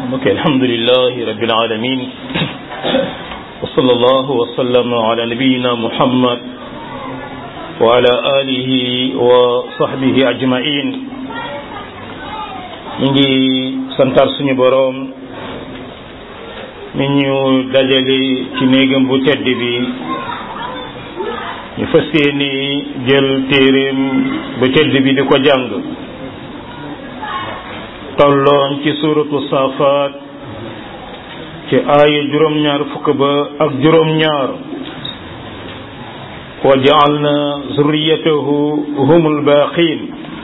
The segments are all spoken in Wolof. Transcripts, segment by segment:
mbokk alhamdulilahi rabbil alamin wa sallallahu wa sallama ala nabiyina muhammad wa ala alihi wa sahbihi ajmain ñu ngi santar suñu boroom mi ñu dajale ci néegam bu tedd bi ñu fas yéene jël téeréem bu tedd bi di ko jàng tolloon ci suuratu saafaat ci aaya juróom-ñaar fukk ba ak juróom-ñaar wa ja'alna zurriyatahu humul baaqiin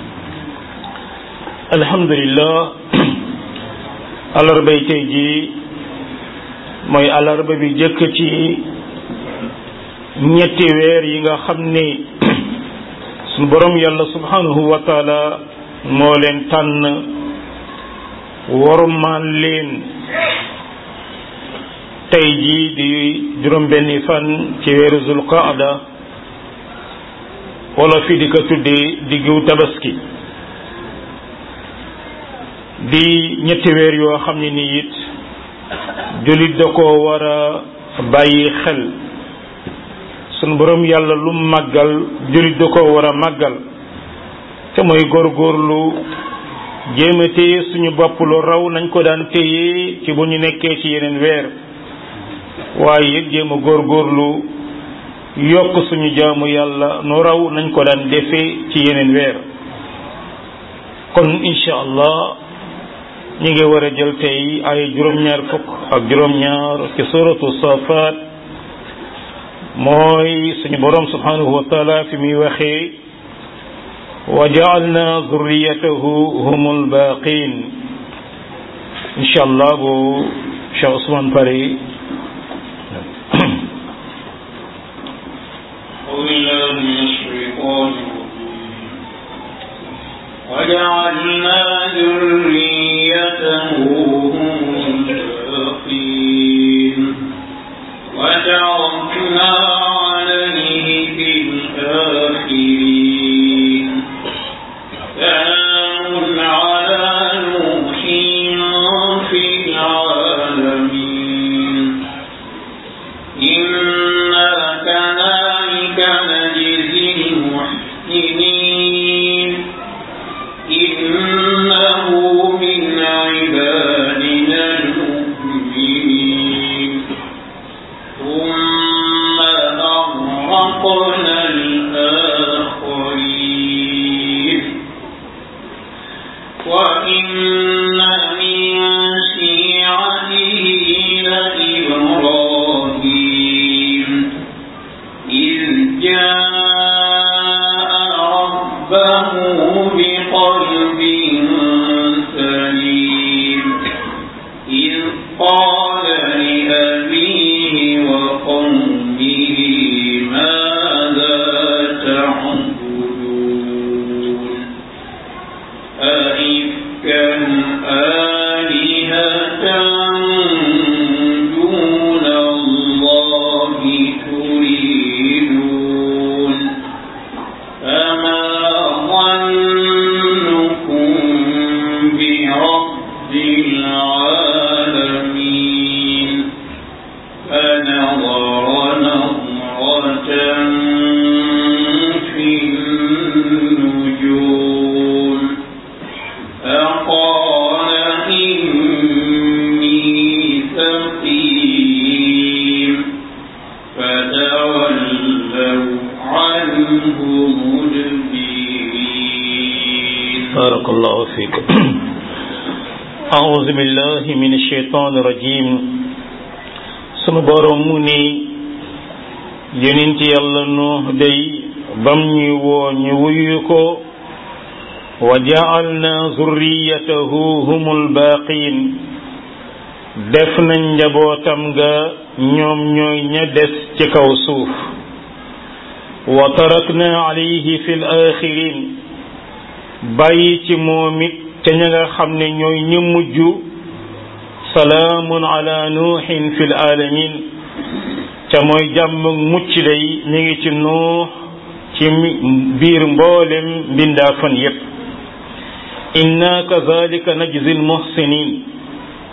alhamdulillah alarbay tey ji mooy alarba bi jëkk ci ñetti weer yi nga xam ni sunu borom yàlla subhanahu wa taala moo leen tànn warumaan leen tey jii di juróom benni fan ci weeru zulqaada wala fi di ko tuddee diggu tabaski di ñetti weer yoo xam ne nii it jullit da ko war a bàyyi xel sunu borom yàlla lu màggal jullit da ko war a màggal te mooy góorgóorlu jéem a téye suñu bopp lu raw nañ ko daan téye ci bu ñu nekkee ci yeneen weer waaye it jéem a góorgóorlu yokk suñu jaamu yàlla nu raw nañ ko daan defee ci yeneen weer kon incha allah ñu ngi war a jël tey ay juróom-ñaar fukk ak juróom-ñaar ci suratu safaat mooy suñu borom subhanahu wa taala fi muy waxee wa jaalna zurriyatahu humul baqin incha allah bu Cheikh Ousmane pare وجعلنا ذريته هم الباقين وتركنا عليه في الآخرين سلام على نوح في العالمين إنا كذلك نجزي المحسنين إنه من عبادنا المؤمنين ثم أغرقنا الآخرين وإن من شيعته لإبراهيم إذ جاء ربه بقلب سليم إذ قال لأبيه وقومه ماذا تعبدون أئفكا آلهة دون الله تريدون فما ظنكم برب العالمين فنظر نظرة في النجوم فقال إني سقيم فتولوا عنه مدبرين بارك الله فيك أعوذ بالله من الشيطان الرجيم sunu borom mu ni yonent yàlla nuux day bam ñuy woo ñu wuyu ko wa ja'alna zurriyatahu humul baqin def nañ njabootam ga ñoom ñooy ña des ci kaw suuf wa tarakna alayhi fil axirin bàyyi ci moom it te ña nga xam ne ñooy ñu mujj salaamun ala nuuxin fil alamin ca mooy jàmm mucc day mi ngi ci nuux ci biir mboolem mbindaafan yépp inna kazalika najzi almuhsinin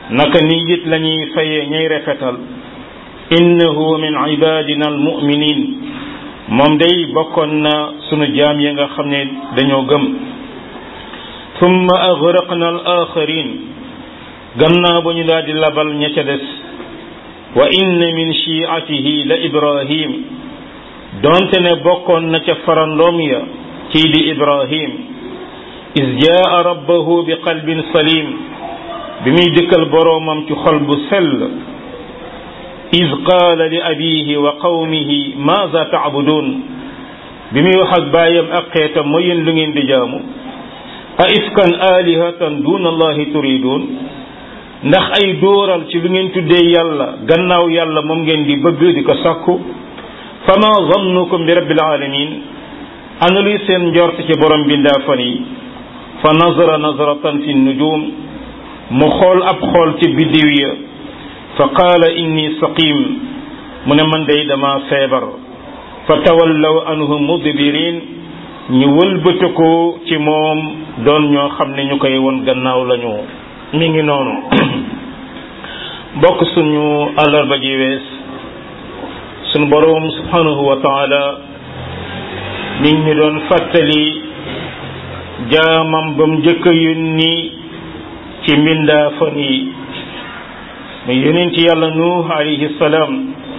naka ni it la ñuy fayee ñay rafetal innahu min ibadina almuminin moom day bokkoon na sunu jaam ya nga xam ne dañoo gëm thumma agraqna al axarin gannaaw ba ñu daal di labal ña ca des wa inna min shiatihi la ibrahim donte ne bokkoon na ca farandoom ya kii di ibrahim is jaa rabbahu bi qalbin salim bi muy dikkal boroomam ci xol bu sell is qaala li abihi wa qawmihi maaza taabudun bi muy wax ak baayam ak xeetam mooy yéen lu ngeen di jaamu a ifkan alihatan duna allahi turidun ndax ay dóoral ci lu ngeen tuddee yàlla gannaaw yàlla moom ngeen di bëgg di ko sàkku fama zannukum bi rabbil alamin ana luy seen njort ci borom bindaa fan yi fa nazara nazratan fi nujum mu xool ab xool ci biddiw ya fa qaala inni saqim mu ne man day dama feebar fa tawallaw anhu mudbirin ñu wëlbatiku ci moom doon ñoo xam ne ñu koy won gannaaw lañu mi ngi noonu bokk suñu àllarba ji wees suñu boroom subhanahu wa taala mi ngi ñu doon fàttali jaamam ba mu njëkk a yónni ci mbindaa fan yi mu yonent yàlla nuux alayhi salaam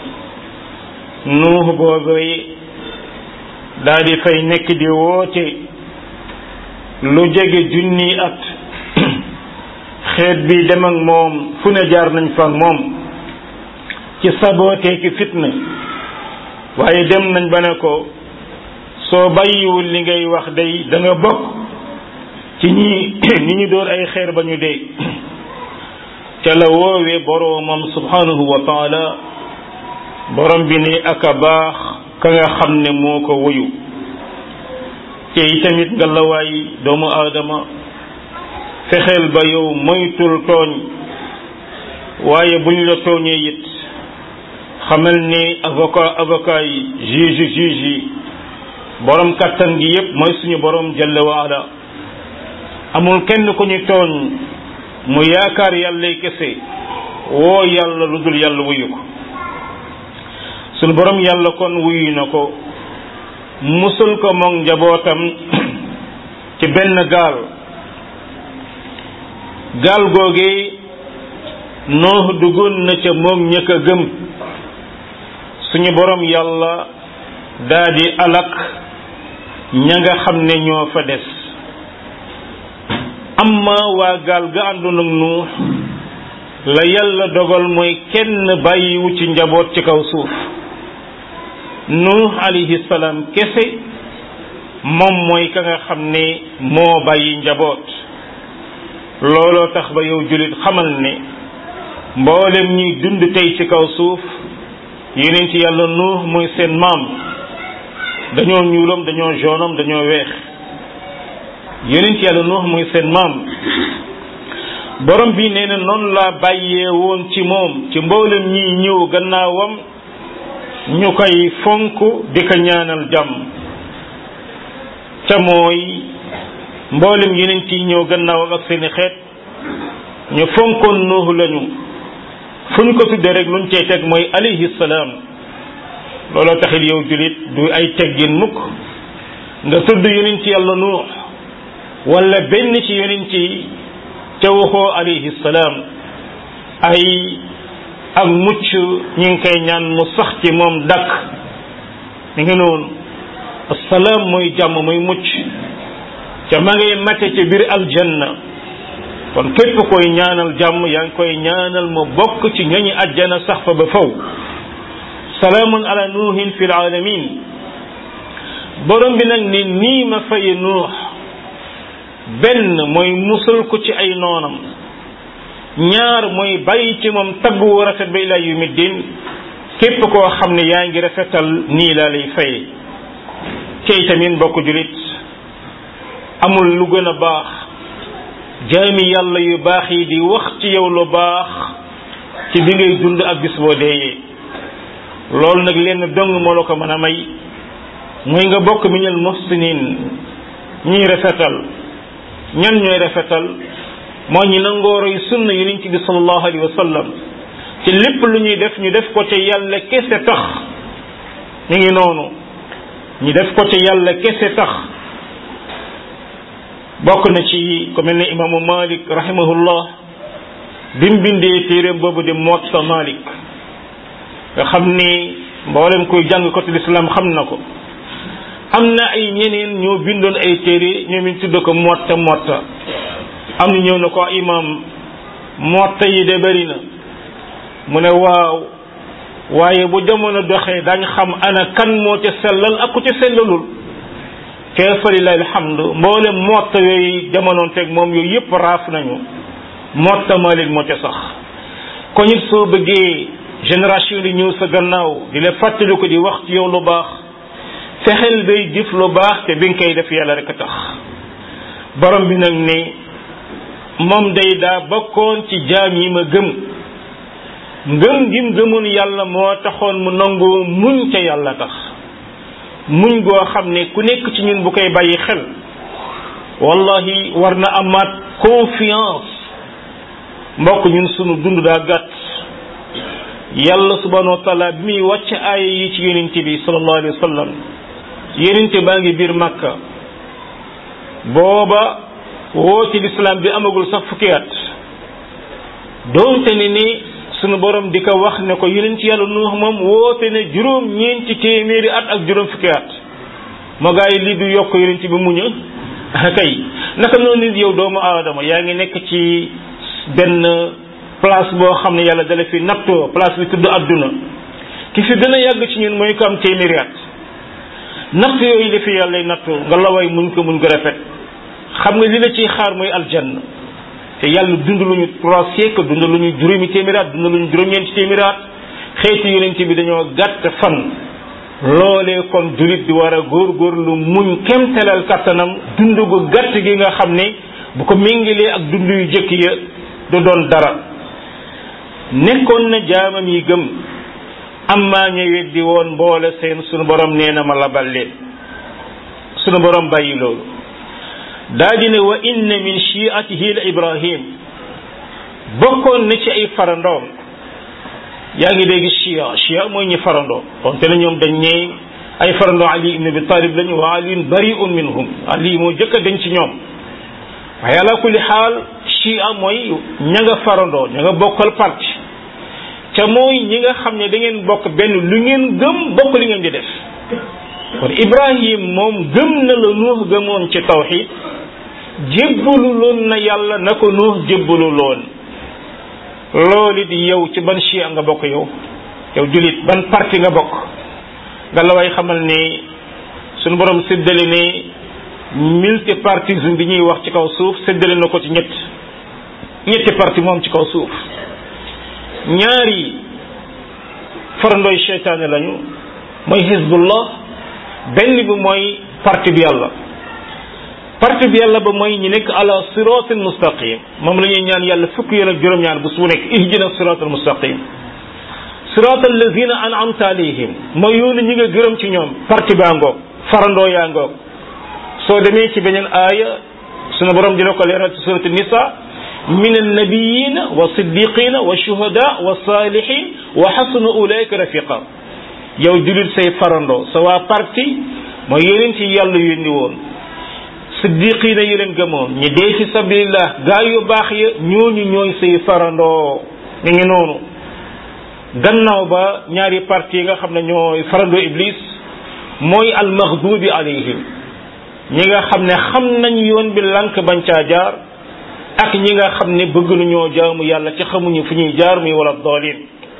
nuux boobay daa di fay nekk di woote lu jege junni at xeet bi dem ak moom fu ne jaar nañ fa ak moom ci sabootee ki fitna waaye dem nañ ba ne ko soo bàyyiwul li ngay wax day da nga bokk ci ñi ñi ñu door ay xeer ba ñu dee ca la woowee boroomam subhanahu wa taala borom bi ne ak a baax ka nga xam ne moo ko wuyu te itamit nga lawaay doomu aadama fexeel ba yow moytul tooñ waaye bu ñu la tooñee it xamal ni avocat avocat yi juge juge yi borom kattan gi yépp mooy suñu borom jalla waala amul kenn ku ñu tooñ mu yaakaar yàllay kese woo yàlla lu dul yàlla wuyu ko suñu borom yàlla kon wuyu na ko musul ko moom njabootam ci benn gaal gaal googee noox duggoon na ca moom ñëkk a gëm suñu borom yàlla daa di alak ña nga xam ne ñoo fa des amma waa gaal ga àndoon ak nuux la yàlla dogal mooy kenn bàyyiwu ci njaboot ci kaw suuf nuux alayhi salaam kese moom mooy ka nga xam ne moo bàyyi njaboot looloo tax ba yow jullit xamal ne mboolem ñuy dund tey ci kaw suuf yeneen ci yàlla nuux mooy seen maam dañoo ñuulam dañoo jaunam dañoo weex yeneen ci yàlla nuux mooy seen maam borom bi nee na noonu laa bàyyee woon ci moom ci mboolem ñiy ñëw gannaawam ñu koy fonk di ko ñaanal jàmm ca mooy mboolem yeneen ci ñëw gannaawam ak seeni xeet ñu fonkoon nuuhu lañu fu ñu ko tuddee rek luñ cey teg mooy alayhi salaam looloo taxit yow julit du ay teggin mukk nga tudd yonent yàlla nuux wala benn ci yonent yi te waxoo alayhi salaam ay ak mucc ñu ngi koy ñaan mu sax ci moom dakk mi ngi noonu assalaam mooy jàmm mooy mucc ca ma ngay mate ci biir aljanna kon képp koy ñaanal jàmm yaa ngi koy ñaanal mu bokk ci ñoñi àjjana sax fa ba faw salaamun ala nuuhin fi alamin borom bi nag ni nii ma faye nuux benn mooy musal ko ci ay noonam ñaar mooy bàyyi ci moom tagg wu rafet ba ilaa yawmi din képp koo xam ne yaa ngi rafetal nii laa lay faye cey tamit mbokk julit amul lu gën a baax jaami yàlla yu baax yi di wax ci yow lu baax ci bi ngay dund ak bis boo deeyee loolu nag lenn dong moo la ko mën a may mooy nga bokk minal muhsinin ñuy rafetal ñan ñooy rafetal moo ñi nangoo roy sunna yonent bi sallallahu alayhi wa sallam ci lépp lu ñuy def ñu def ko ca yàlla kese tax ñu ngi noonu ñu def ko ca yàlla kese tax bokk na ci ku mel ne imaamu malik rahimahullah bi mu bindee téeréem boobu di Muwatta Malik nga xam ni mboolem koy jàng côté l'islam xam na ko am na ay ñeneen ñoo bindoon ay téere ñoom it tudd ko Muwatta Muwatta am na ñëw na ko imam Muwatta yi de bëri na mu ne waaw waaye bu jamono doxee dañ xam ana kan moo ca sellal ak ku ca sellalul te fa lillahi alhamdu mboolem Muwatta yooyu jamonoon teg moom yooyu yëpp raaf nañu Muwatta Malik moo ca sax kon it soo bëggee génération di ñëw sa gannaaw di la fàttali ko di wax ci yow lu baax fexeel bay jëf lu baax te bi nga koy def yàlla rek a tax borom bi nag ne moom day daa bokkoon ci jaam yi ma gëm ngëm gim gëmoon yàlla moo taxoon mu nangoo muñ ca yàlla tax muñ goo xam ne ku nekk ci ñun bu koy bàyyi xel wallahi war na amaat confiance mbokk ñun sunu dund daa gàtt yàlla subhanahu wa taala bi muy wàcc aaya yi ci yonente bi sallallahu alayhi wa sallam yonente baa ngi biir màkka booba woote lislaam bi amagul sax fukki at doonte ne ni sunu borom di ko wax ne ko yonent yàlla nuux moom woote ne juróom ñeenti téeméeri at ak juróom fukki at moo gaa yi lii du yokk yonent bi muña kay naka noonu nit yow doomu aadama yaa ngi nekk ci benn place boo xam ne yàlla dala fi nattoo place bi tudd adduna ki fi gën a yàgg ci ñun mooy ko am téeméeri at natt yooyu la fi yàlla nattoo nga laway muñ ko muñ ko rafet xam nga li la ciy xaar mooy aljanna te yàlla dund luñu trois siècles dund luñu juróomi téeméeri at dund luñu juróom-ñeenti téeméeri at xeeti yonent bi dañoo gàtt fan loolee kon julit di war a góorgóorlu muñ kemtelal kattanam dund gu gàtt gi nga xam ne bu ko méngilee ak dund yu jëkk ya du doon dara nekkoon na jaamam yi gëm amma ña weddi woon mboole seen sunu borom nee na ma labal leen sunu borom bàyyi loolu daa di ne wa inna min shiatihi la ibrahim bokkoon na ci ay farandoom yaa ngi dégg chia chia mooy ñi farandoo konte na ñoom dañ ñee ay farandoo ali ibn abi talib lañu wa aliyun bariun minhum ali moo jëkk a dañ ci ñoom waaye ala kulli xaal chia mooy ña nga farandoo ña nga bokkal parti ca mooy ñi nga xam ne da ngeen bokk benn lu ngeen gëm bokk li ngeen di def kon ibrahim moom gëm na la nuux gëmoon ci tawxid jébbalu loon na yàlla na ko nuux jébbalu loon loolu di yow ci ban chia nga bokk yow yow julit ban parti nga bokk nga la way xamal ne suñu borom séddale ne multipartisme bi ñuy wax ci kaw suuf séddale na ko ci ñett ñetti parti moom ci kaw suuf ñaari farandooy cheytaane lañu mooy hizbullah benn bi mooy parti bi yàlla parti bi yàlla ba mooy ñi nekk ala siratin mustaqim moom la ñuy ñaan yàlla fukk yoon ak juróom-ñaar bu su nekk ihdina siratal mustaqim sirat allazina an'amta alayhim mooy yoonu ñi nga gërëm ci ñoom parti baa ngoog farandoo yaa ngoog soo demee ci beneen aaya sunu borom dina ko leeral ci surat nisa min annabiyina wa siddiqina wa shuhada wa salihin wa xasuna ulaika rafiqa yow julit say farandoo sa waa parti mooy yeneen ci yàlla yónni woon siddiqina yi leen gëmoon ñi dee fi sabilillah gaa yu baax ya ñooñu ñooy say farandoo mi ngi noonu gannaaw ba ñaari parti yi nga xam ne ñooy farandoo iblis mooy almaghdubi alayhim ñi nga xam ne xam nañ yoon bi lank bañ caa jaar ak ñi nga xam ne bëgg nañoo jaamu yàlla ci xamuñu fu ñuy jaar muy wala dalin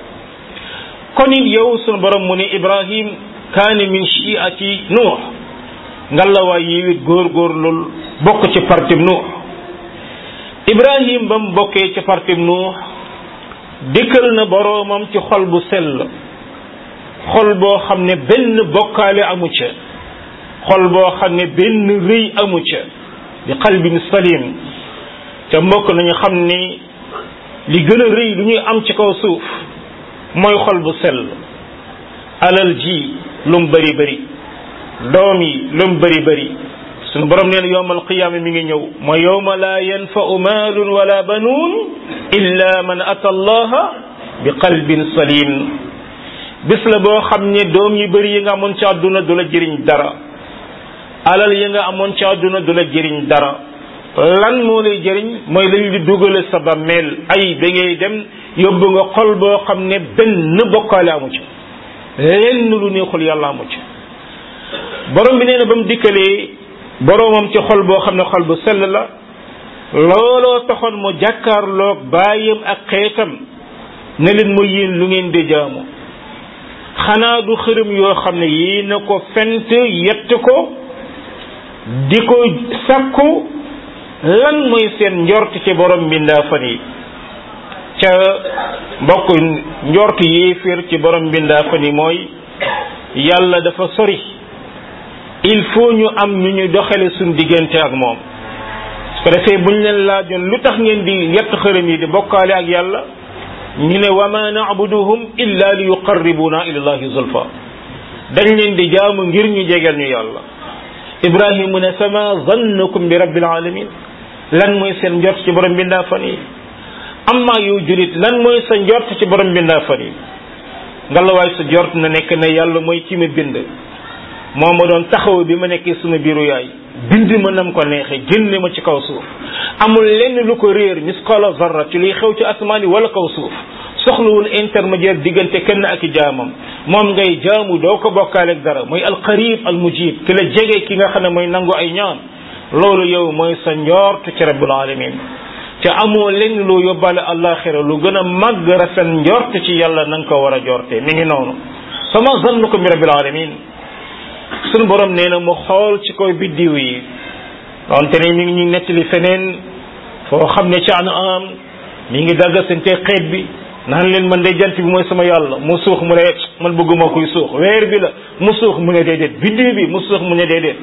kon it yow sunu borom mu ne ibrahim kaane min shiati nuux ngalawaay yi wit góorgóorlul bokk ci partim nuux ibrahim ba mu bokkee ci partim nuux dikkal na boroomam ci xol bu sell xol boo xam ne benn bokkaale amu ca xol boo xam ne benn rëy amu ca di qalbin salim te mbokk nañu xam ni li gën a rëy lu ñuy am ci kaw suuf mooy xol bu sell alal ji lum bari bari doom yi lum bari bari sunu borom nee na yowmal qiyaama mi ngi ñëw mooy yowma laa yanfau maalun wala banuun illa man ata allaha bi qalbin salim bis la boo xam ne doom yu bëri yi nga amoon ci àdduna du la jëriñ dara alal yi nga amoon ci àdduna du la jëriñ dara lan moo lay jëriñ mooy lañu di dugale sa bàmmeel ay ba ngay dem yóbbu nga xol boo xam ne benn bokkaale amu ci lenn lu neexul yàlla amu ci borom bi nee na ba mu dikkalee boromam ci xol boo xam ne xol bu sell la looloo taxoon mu jàkkaarloog baayam ak xeetam ne leen mooy yéen lu ngeen di jaamu xanaa du xërëm yoo xam ne yii na ko fent yett ko di ko sakku lan mooy seen njort ci borom mbindaa fan yi ca mbokk njort yéeféer ci borom mbindaa fan yi mooy yàlla dafa sori il faut ñu am ñu ñu doxale suñ diggante ak moom su ko defee buñ leen laajoon lu tax ngeen di yett xërëm yi di bokkaale ak yàlla ñu ne wa ma na'buduhum illa li yuqarribuna ila allahi zulfa dañ leen di jaamu ngir ñu jegeel ñu yàlla ibrahim mu ne fama zannukum bi rabbil alamin lan mooy seen njort ci borom bindaa fan yi amma yow julit lan mooy sa njort ci borom bindaa fan yi ngalawaay sa njort na nekk ne yàlla mooy ki ma bind moo ma doon taxaw bi ma nekkee suma biiru yaay bind ma nam ko neexee génne ma ci kaw suuf amul lenn lu ko réer misqala zarra ci luy xew ci asamaan yi wala kaw suuf soxlawul intermédiaire diggante kenn ak i jaamam moom ngay jaamu doo ko bokkaaleeg dara mooy alqarib almujib ki la jege ki nga xam ne mooy nangu ay ñaan loolu yow mooy sa njort ci rabbul alamin te amoo lenn loo yóbbaale àllaaxira lu gën a màgg rafet njort ci yàlla na nga ko war a jorte mi ngi noonu sama zannukum bi rabbil alamin sunu borom nee na mu xool ci koy biddiw yi donte ne mi ngi ñu nettali feneen foo xam ne ci an am mi ngi dagga seen te xeet bi naan leen man de jant bi mooy sama yàlla mu suux mu ne man bëgguma kuy suux weer bi la mu suux mu ne déedéet biddiw bi mu suux mu ne déedéet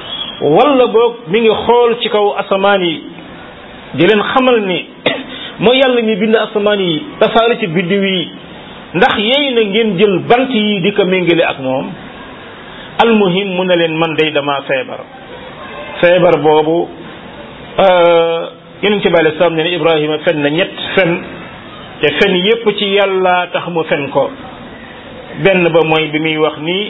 wala boog mi ngi xool ci kaw asamaan yi di leen xamal ni mooy yàlla mi bind asamaan yi tasaare ci biddiw yi ndax yey na ngeen jël bant yi di ko méngale ak moom almuhim mu ne leen man day dama feebar feebar boobu yonent bi alei salaam ne ne ibrahima fen na ñett fen te fen yépp ci yàlla tax mu fen ko benn ba mooy bi muy wax nii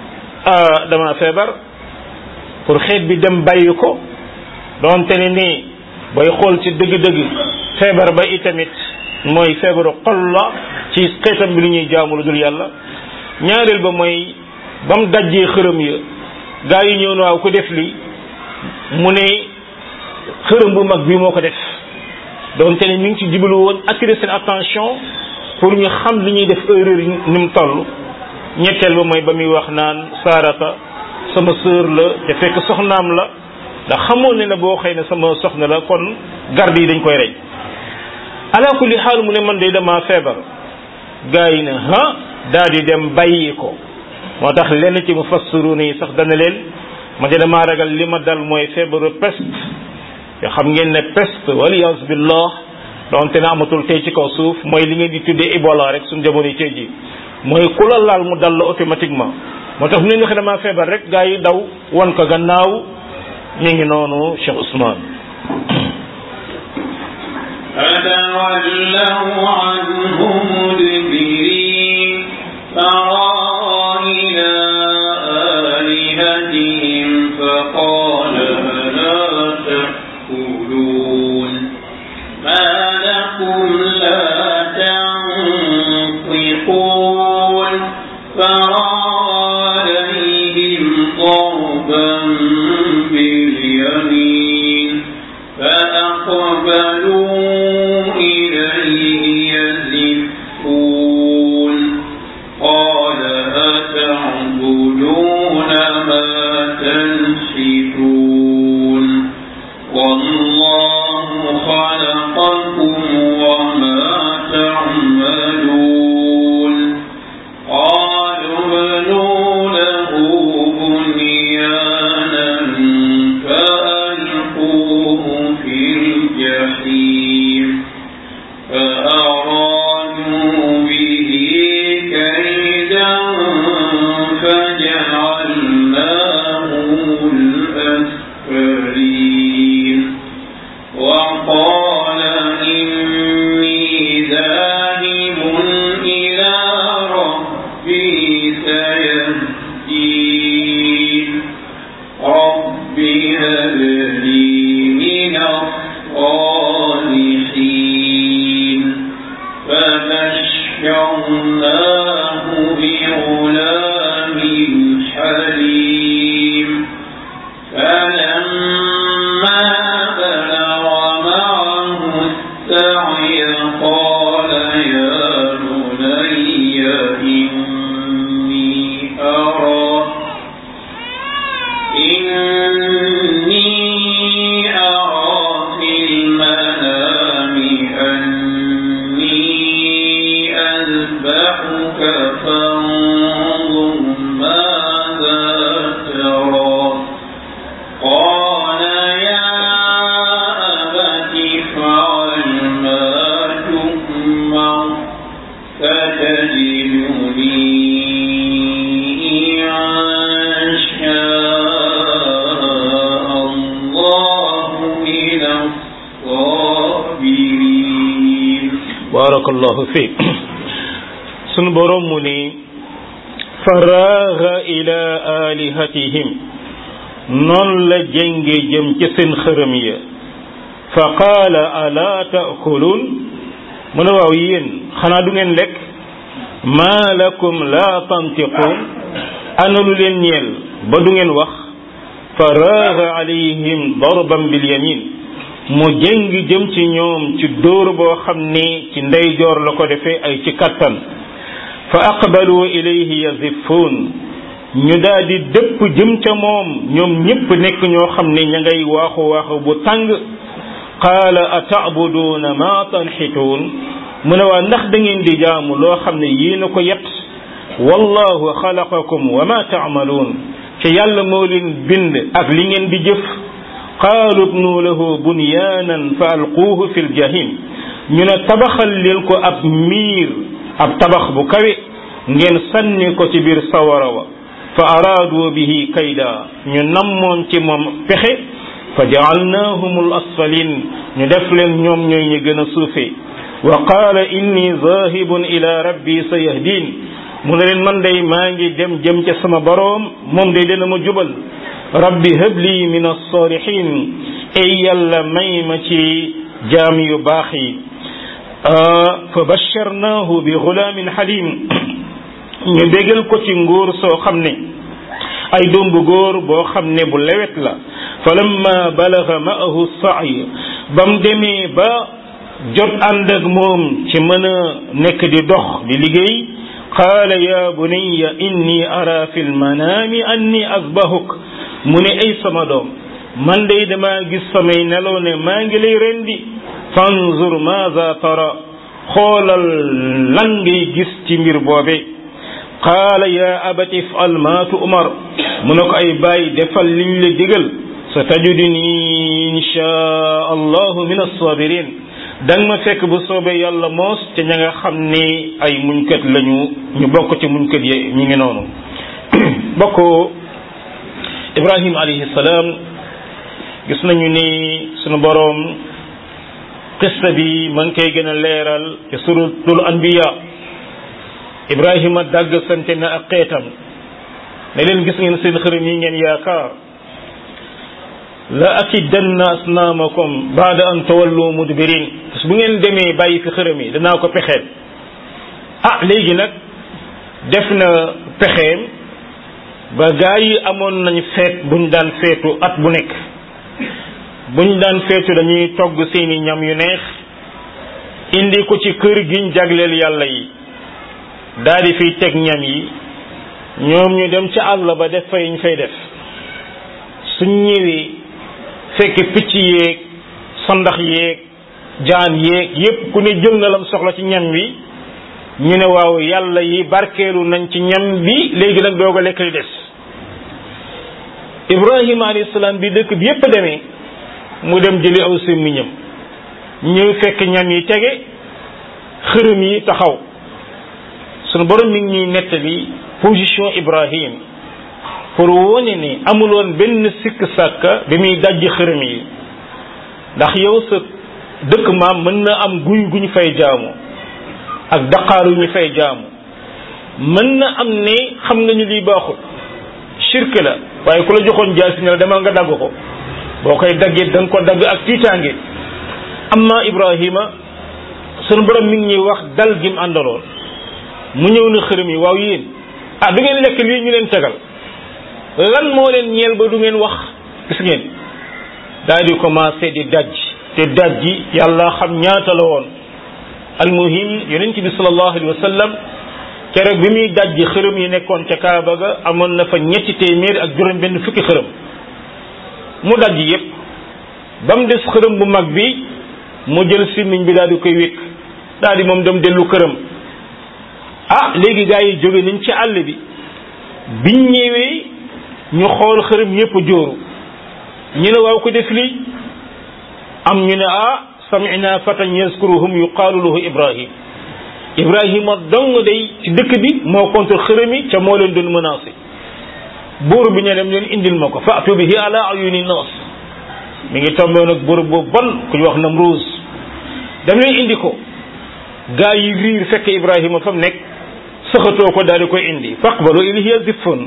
dama feebar pour xeet bi dem bàyyi ko doonte ne nii booy xool ci dëgg-dëgg feebar ba itamit mooy feebaru xol la ci xeetam bi lu ñuy jaamu lu dul yàlla ñaareel ba mooy ba mu dajjee xërëm ya gaa yi ñëw na waaw ku def li mu ne xërëm bu mag bi moo ko def doonte ne mi ngi ci jublu woon attirer seen attention pour ñu xam li ñuy def erreur yi ni mu toll ñetteel ba mooy ba muy wax naan saarata sama sœur la te fekk soxnaam la ndax xamoon ne ne boo xëy ne sama soxna la kon garde yi dañ koy rey ala kulli xaal mu ne man de dama feebar gaa yi ne ha daal di dem bàyyi ko moo tax lenn ci mufassiruna yi sax dana leen ma de damaa ragal li ma dal mooy feebaru peste te xam ngeen ne peste waliyas billah donte ne amatul tey ci kaw suuf mooy li ngeen di tuddee Ebola rek suñu jamono tey ji mooy ku la laal mu dal la automatiquement moo tax mu ne nga xam damaa feebar rek gaa yi daw wan ko gannaaw ñu ngi noonu Cheikh Ousmane فتولوا عنه مدبرين فراى إلى آلهتهم فقال ألا تأكلون ما لكم لا تنطقون فراى عليهم ضربا باليمين فأقبلوا إليه يزفون قال أتعبدون ما تنحتون والله خلقكم وما تعملون ذاهب إلى ربه سيهدين رب هب لي من الصالحين فبشرناه بغلام حليم فلما بلغ معه السعي قال يا بني إني أرى إني أرى في المنام أني أذبحك فانظر ماذا ترى قال يا أبت افعل ما تؤمر فتجدني إن شاء الله من الصابرين barakallahu fiik sunu borom mu ni faraaga ila alihatihim noonu la jénge jëm ci seen xërëm ya fa qaala ala taakuluun mu ne waaw yéen xanaa du ngeen lekk maa lakum la tantiquun ana lu leen ñeel ba du ngeen wax faraaga alayhim darban bil yamin mu jéng jëm ci ñoom ci dóor boo xam ni ci ndeyjoor la ko defee ay ci kattan fa aqbalu ilayhi yazifuun ñu daal di dëpp jëm ca moom ñoom ñépp nekk ñoo xam ne ña ngay waaxu waaxu bu tàng qaala ataabuduuna ma tanxituun mu ne waa ndax da ngeen di jaamu loo xam ne yéen a ko yet wallahu xalaqakum wa ma taamaluun ca yàlla moo leen bind ak li ngeen di jëf qaalu bnu lahu bunyaanan fa alquuhu fi ljahim ñu ne tabaxal leen ko ab miir ab tabax bu kawe ngeen sànni ko ci biir sawara wa fa araadu bihi kayda ñu nammoon ci moom pexe fa jaalnaahum al asfalin ñu def leen ñoom ñooy ñu gën a suufe wa qaala inni zahibun ila rabbi sa yahdin mu ne leen man day maa ngi dem jëm ca sama boroom moom day dana ma jubal rabbi habli min alsalihin ay yàlla may ma ci jaam yu baax yi fa basharnaahu bi gulaamin halim ñu bégal ko ci nguur soo xam ne ay doom bu góor boo xam ne bu lewet la falamma balaga maahu saay bam demee ba jot ànd ak moom ci mën a nekk di dox di liggéey qaala ya bunayya inni ara fi lmanaami anni asbahuk mu ne ay sama doom man day dama gis samay nelaw ne maa ngi lay rendi fanzur maza tara xoolal lan ngay gis ci mbir boobe qaala ya abati ifal ma tu'mar mu ne ko ay bàyyi defal liñ la digal sa tajuduni insha allahu min assabirin danga ma fekk bu soobee yàlla moos te ña nga xam ni ay muñkat lañu ñu bokk ci muñkat yi ñi ngi noonu bokk ibrahim alayhi salaam gis nañu ni sunu boroom qissa bi ma ngi koy gën a leeral ci suratul anbiya ibrahima dàgg sante na ak xeetam ne leen gis ngeen seen xërëm yi ngeen yaakaar la akidanna asnaamakum baada an tawallu mudbirin bu ngeen demee bàyyi fi xërëm yi danaa ko pexeel ah léegi nag def na pexeem ba gaa yi amoon nañ feet buñ daan feetu at bu nekk buñ daan feetu dañuy togg seeni ñam yu neex indi ko ci kër giñ jagleel yàlla yi daal di fiy teg ñam yi ñoom ñu dem ca àll ba def fay ñu fay def suñ ñëwee fekk picc yeeg sandax yeeg jaan yeeg yépp ku ne jël na lam soxla ci ñam wi ñu ne waaw yàlla yi barkeelu nañ ci ñam bi léegi nag doog a lekk li des ibrahima alayhi salaam bi dëkk bi yépp demee mu dem jëli aw sémmiñam ñëw fekk ñam yi tege xërëm yi taxaw sunu borom mi ngi ñuy nettali position ibrahim pour wone ni amuloon benn sikk sàkka bi muy dajji xërëm yi ndax yow sa dëkk maam mën na am guy guñ fay jaamu ak daqaaru ñu fay jaamu mën na am ne xam nga ñu lii baaxul shirk la waaye ku la joxoon jaasi ne la demal nga dagg ko boo koy daggee da nga ko dagg ak tiitaange amma ibrahima sunu borom mi ngi ñuy wax dal gi mu àndaloon mu ñëw na xërëm yi waaw yéen ah du ngeen lekk lii ñu leen tegal lan moo leen ñeel ba du ngeen wax gis ngeen daal di commencé di daj te daj ji yàlla xam ñaata la woon almuhim yonent bi sallallahu alayhi wa sallam keroog bi muy daj ji xërëm yi nekkoon ca Kaaba ga amoon na fa ñetti téeméer ak juróom benn fukki xërëm mu daj yépp ba mu des xërëm bu mag bi mu jël simmiñ bi daal di koy wékk daal di moom dem dellu këram ah léegi gaa yi jóge nañ ci àll bi biñ ñëwee ñu xool xërëm yépp jóoru ñu ne waaw ko def lii am ñu ne ah samina fatan yazkuruhum yuqaalu lahu ibrahim ibrahima dong day ci dëkk bi moo contre xërëm yi ca moo leen doon menacé buur bi ne dem leen indil ma ko faatu bihi ala ayuni nas mi ngi tombé nag buur bu bon ku ñu wax Namruus dem leen indi ko gaa yi riir fekk ibrahima fa mu nekk sëxatoo ko daal di koy indi faqbalu ilayhi zifun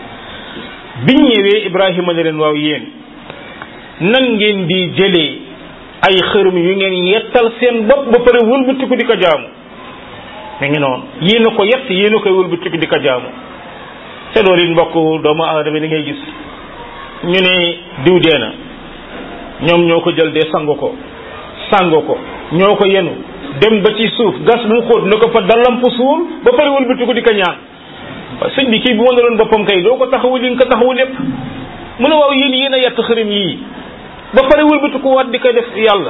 biñ ñëwee ibrahima ne leen waaw yéen nan ngeen di jëlee ay xërëm yu ngeen yettal seen bopp ba pare wëlbatiku di ko jaamu mi ngi noonu yéen a ko yett yéen a koy wëlbatiku di ko jaamu te loolu it mbokk doomu aadama li ngay gis ñu ne diw dee na ñoom ñoo ko jël dee sangu ko sangu ko ñoo ko yenu dem ba ci suuf gas mu xóot na ko fa dalamp suul ba pare wëlbatiku di ko ñaan waaw sëñ bi kii bu ma doon boppam kay doo ko taxawu li nga ko taxawu lépp mu ne waaw yéen yéen a yett xërëm yii ba pare wëlbatiku waat di ko def yàlla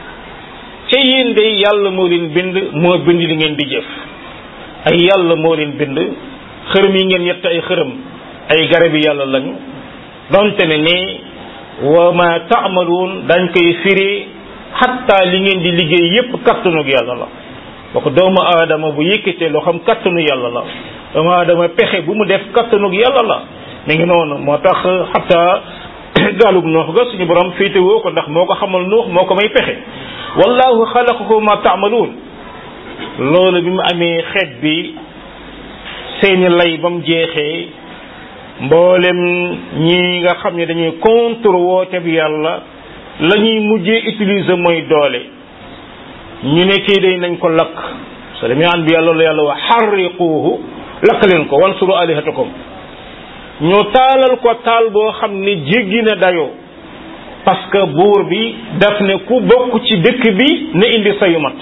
ca yéen de yàlla moo leen bind moo bind li ngeen di jëf ay yàlla moo leen bind xërëm yi ngeen yett ay xërëm ay garabi yàlla lañu donte ne ne wa ma taamaluun dañ koy firi xatta li ngeen di liggéey yépp kattanug yàlla la ba ko doomu aadama bu yëkkatee loo xam kattanu yàlla la doomu aadama pexe bu mu def kattanug yàlla la mi ngi noonu moo tax xatta gaalug noox ga suñu borom féete woo ko ndax moo ko xamal nuux moo ko may pexe wallahu xalaqakum ma taamaluun loolu bi mu amee xeet bi seeni lay ba mu jeexee mboolem ñi nga xam ne dañuy contre woote bi yàlla la ñuy mujjee utiliser mooy doole ñu ne kii day nañ ko lakk so demee an bi yàlla la yàlla wax xarriquuhu lakk leen ko wansuru alihatakum ñu taalal ko taal boo xam ne jéggi na dayoo parce que buur bi daf ne ku bokk ci dëkk bi na indi sayu mat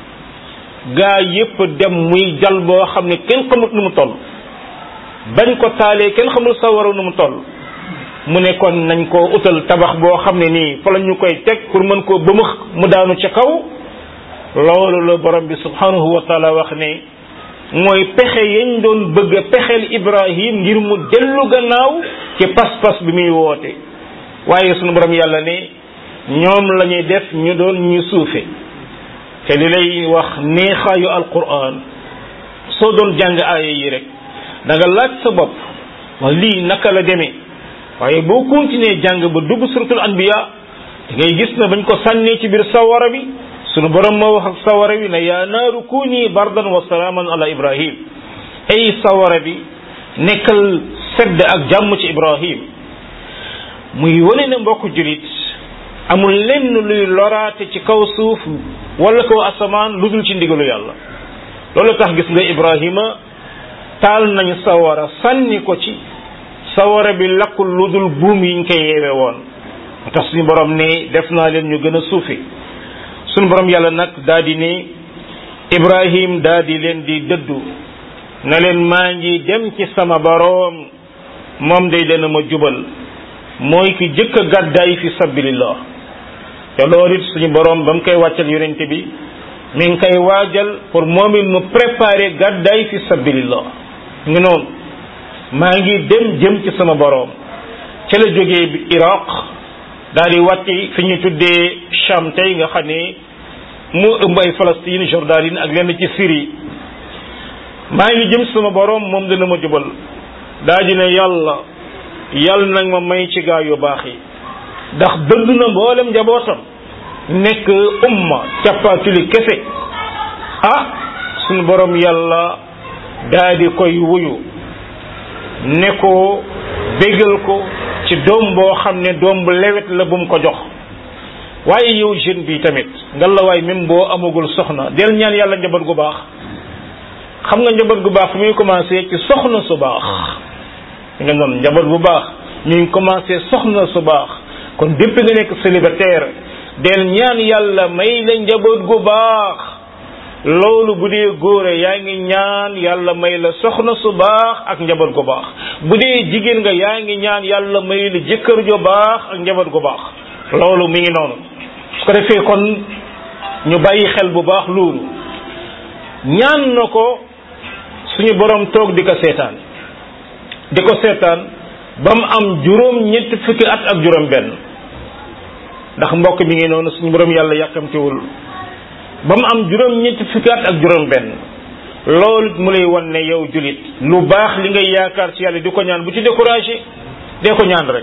gaa yépp dem muy jal boo xam ne kenn xamut nu mu toll bañ ko taalee kenn xamul sawara nu mu toll mu ne kon nañ ko utal tabax boo xam ne nii fa la ñu koy teg pour mën koo bëmëx mu daanu ca kaw loolu la borom bi subhanahu wa taala wax ne mooy pexe yañ doon bëgg a pexeel ibrahim ngir mu dellu gannaaw ci pas-pas bi muy woote waaye sunu borom yàlla ne ñoom la ñuy def ñu doon ñu suufe te li lay wax neexaayu alquran soo doon jàng aaya yi rek da nga laaj sa bopp wa lii naka la demee waaye boo continuer jàng ba dugg suratul anbiya da ngay gis na bañ ko sànnee ci biir sawara bi sunu borom moo wax ak sawara bi ne yaa naaru kuni bardan wa salaaman ala ibrahim ay sawara bi nekkal sedd ak jàmm ci ibrahim muy wane ne mbokk julit amul lenn luy loraate ci kaw suuf wala kaw asamaan lu dul ci ndigalu yàlla loolu tax gis nga ibrahima taal nañ sawara sànni ko ci sawara bi lakkul lu dul buum yiñ koy yeewe woon moo tax suñu borom ne def naa leen ñu gën a suufi suñu borom yàlla nag daa di ne ibrahim daa di leen di dëddu na leen maa ngi dem ci sama boroom moom day dana ma jubal mooy ki jëkk a gàddaay fi sabilillah te loolu it suñu boroom ba mu koy wàccal yonente bi mi ngi koy waajal pour moom it mu préparer gàddaay fi sabilillah ngi noonu maa ngi dem jëm ci sama boroom ca la jógee bi iraq daal di wàcc fi ñu tuddee Cham tey nga xam ne mu ëmb ay Palestine Jordanie ak lenn ci Syrie maa ngi jëm sama boroom moom dana ma jubal daa di ne yàlla yàlla nag ma may ci gaa yu baax yi ndax dëdd na mboolem njabootam nekk umma cappaatuli kese ah suñu borom yàlla daa di koy wuyu ne ko bégal ko ci doom boo xam ne doom bu lewet la bu mu ko jox waaye yow jeune bi tamit nga la waay même boo amagul soxna del ñaan yàlla njaboot gu baax xam nga njaboot gu baax fu muy commencé ci soxna su baax nga noonu njaboot bu baax mi ngi commencé soxna su baax kon depuis nga nekk célibataire del ñaan yàlla may la njaboot gu baax loolu bu dee góore yaa ngi ñaan yàlla may la soxna su baax ak njaboot gu baax bu dee jigéen nga yaa ngi ñaan yàlla may la jëkkër ju baax ak njaboot gu baax loolu mi ngi noonu su ko defee kon ñu bàyyi xel bu baax loolu ñaan na ko suñu borom toog di ko seetaan di ko seetaan ba mu am juróom ñetti fukki at ak juróom benn ndax mbokk mi ngi noonu suñu borom yàlla yàkkamtiwul ba mu am juróom ñetti fukki at ak juróom benn loolu mu lay wan ne yow julit lu baax li ngay yaakaar ci yàlla di ko ñaan bu ci découragé dee ko ñaan rek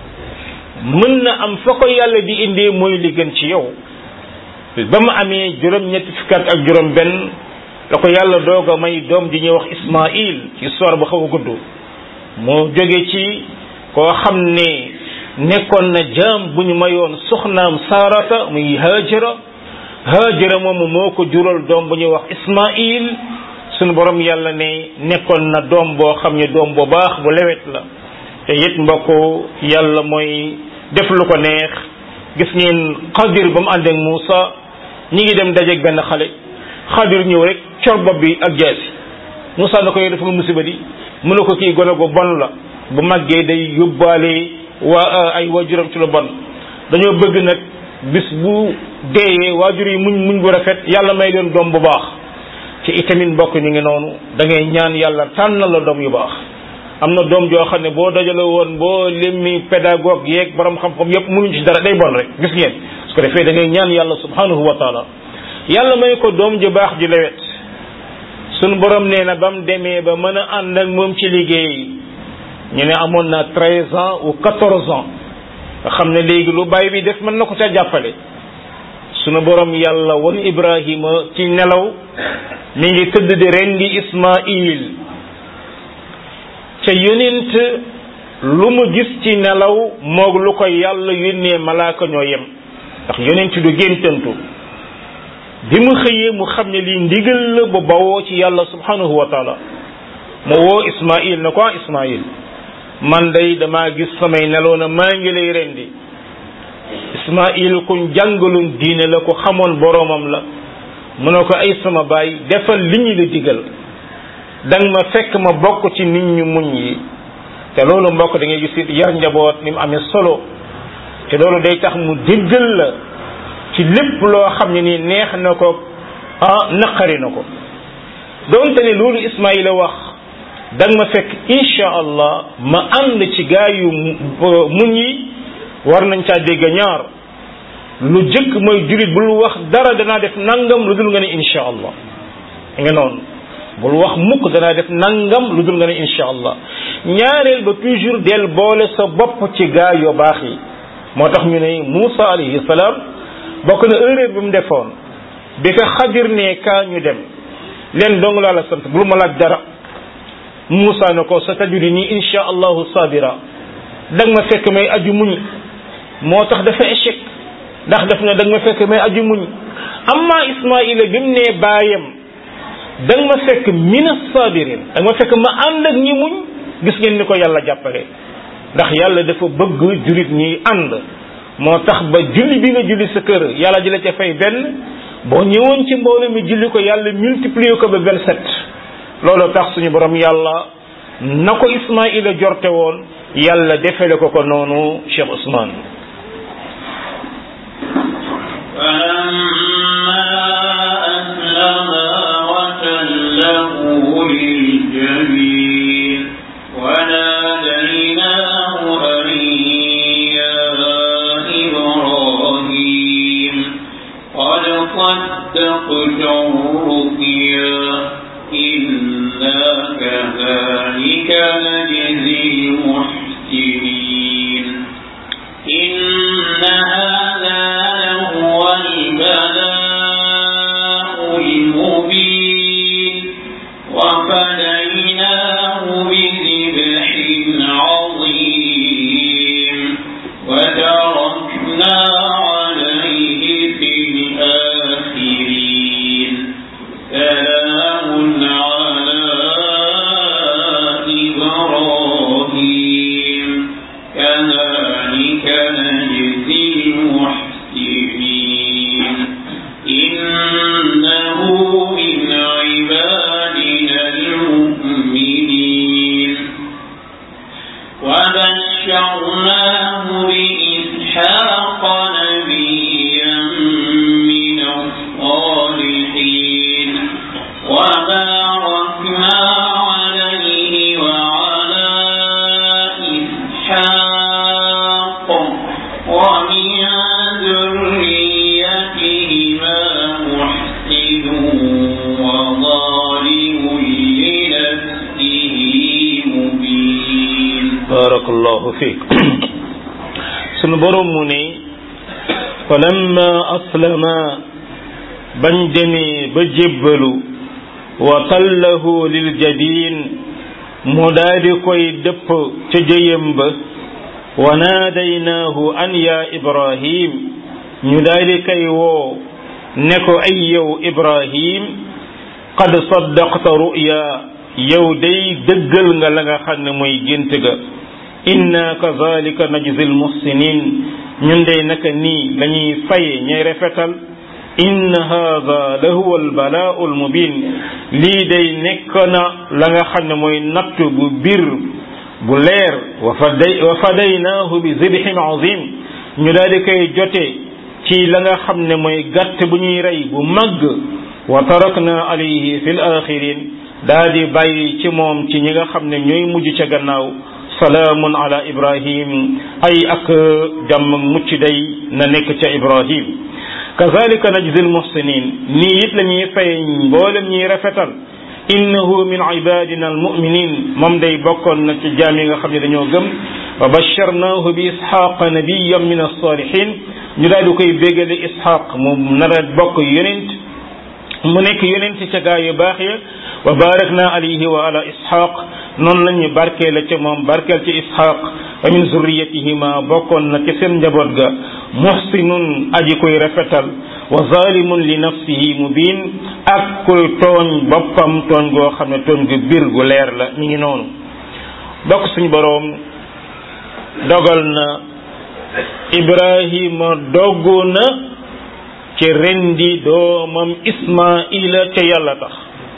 mën na am fa ko yàlla di indee mooy li gën ci yow ba mu amee juróom ñetti fukki at ak juróom benn la ko yàlla doog a may doom ji ñuy wax Ismaïl ci histoire bu xaw a gudd moo jóge ci koo xam ne nekkoon na jaam bu ñu mayoon soxnaam Saarata muy Haajara Haajara moomu moo ko jural doom bu ñuy wax Ismaïl sunu borom yàlla ne nekkoon na doom boo xam ne doom bu baax bu lewet la te it mbokk yàlla mooy def lu ko neex gis ngeen Xadir ba mu ànd ak Muusa ñi ngi dem dajeeg benn xale Xadir ñëw rek cor bopp bi ak jaasi Muusa na ko yow dafa nga musiba di mu ne ko kii gone gu bon la bu màggee day yóbbaale waa ay waajuram ci lu bon dañoo bëgg nag bis bu deeyee waajur yi muñ muñ bu rafet yàlla may leen doom bu baax ci itamit mbokk ñu ngi noonu da ngay ñaan yàlla tànn la doom yu baax am na doom joo xam ne boo dajale woon boo limmi pédagogue yeeg borom xam-xam yépp mënuñ ci dara day bon rek gis ngeen su ko defee da ngay ñaan yàlla subhanahu wa taala yàlla may ko doom ju baax ju lewet sunu borom nee na ba mu demee ba mën a ànd ak moom ci liggéey ñu ne amoon na treize ans ou quatorze ans nga xam ne léegi lu bàyyi bi def mën na ko ca jàppale sunu borom yàlla won Ibrahima ci nelaw mi ngi tëdd di rendi Ismaïl ca yonent lu mu gis ci nelaw moog lu ko yàlla yónnee malaaka ñoo yem ndax yonent du géntantu bi mu xëyee mu xam ne lii ndigal la bu bawoo ci yàlla subhanahu wa taala mu woo Ismaïl na ko ah Ismaïl man day damaa gis samay nelaw na maa ngi lay rendi Ismaïl kuñ jàngaloon diine la ko xamoon boroomam la mu ne ko ay sama baay defal li ñu la digal danga ma fekk ma bokk ci nit ñu muñ yi te loolu mbokk da ngay gis yar njaboot ni mu amee solo te loolu day tax mu déggal la ci lépp loo xam ne ni neex na ko ah naqari na ko donte ne loolu Ismaïla wax danga ma fekk insha allah ma ànd ci gaa yu muñ yi war nañ caa dégg ñaar lu jëkk mooy jurit bul wax dara danaa def nangam lu dul nga ne insha allah nga noonu bul wax mukk danaa def nangam lu dul nga ne insha allah ñaareel ba toujours del boole sa bopp ci gaa yu baax yi moo tax ñu ne Moussa alayhi salaam bokk na erreur bi mu defoon bi ko xadir ne kaa ñu dem leen dong laa la sant bul ma laaj dara Moussa ne ko sa tajudi nii insha allahu sabira danga ma fekk may aju muñ moo tax dafa échec ndax def na danga ma fekk may aju muñ amma Ismaïla bi mu nee baayam danga ma fekk mina sabirin danga ma fekk ma ànd ak ñi muñ gis ngeen ni ko yàlla jàppale ndax yàlla dafa bëgg jullit ñi ànd moo tax ba julli bi nga julli sa kër yàlla ji la ca fay benn boo ñëwoon ci mbooloo mi julli ko yàlla multiplier ko ba vingt-sept loolu tax suñu borom yàlla na ko Ismaïla jorte woon yàlla defele ko ko noonu Cheikh Ousmane للجبين وناديناه أن يا إبراهيم قد صدقت الرؤيا إنا كذلك نجزي المحسنين إن هذا لهو البلاء المبين وفديناه بذبح عظيم وتركنا عليه في الآخرين سلام على إبراهيم كذلك نجزي المحسنين إنه من عبادنا المؤمنين وبشرناه بإسحاق نبيا من الصالحين وباركنا عليه وعلى إسحاق ومن ذريتهما محسن وظالم لنفسه مبين barakallahu fiik sunu borom mu ne falamma aslama bañ demee ba jébbalu wa tallahu lil jabin mu daadi koy dëpp ca jëyam ba wa naadaynaahu an ya ibrahim ñu daadi koy woo ne ko ay yow ibrahim qad saddaqta ru'ya yow day dëggal nga la nga xam ne mooy gént ga inna kazalika najzi almuhsinin ñun day naka nii lañuy faye ñay rafetal inna hadha la huwa albalaa'u almubin lii day nekk na la nga xam ne mooy natt bu bir bu leer wa faday wa fadaynaahu bi zibhin azim ñu daal di koy jote ci la nga xam ne mooy gàtt bu ñuy rey bu màgg wa tarakna alayhi fi l axirin daa di bàyyi ci moom ci ñi nga xam ne ñooy mujj ca gannaaw salaamun ala ibrahim ay ak jàmm mucc day na nekk ca ibrahim kazalika najzi almuhsinin nii it la ñuy fay mboolem ñuy rafetal innahu min ibadina almuminin moom day bokkoon na ci jaam yi nga xam ne dañoo gëm wa basharnahu bi ishaqa nabiyan min alsalihin ñu daal di koy bégale ishaq mu nar a bokk yonent mu nekk yonent ca gaa yu baax ya wa barakna alayhi wa ala ishaq noonu la ñu barkeel ca moom barkeel ci ishaq wa min zurriyatihima bokkoon na ci seen njaboot ga muhsinun aji koy rafetal wa zalimun li nafsihi mubin ak kuy tooñ boppam tooñ goo xam ne tooñ gu bir gu leer la mi ngi noonu bokk suñu boroom dogal na ibrahima doggu na ci rendi doomam ismaila ca yàlla tax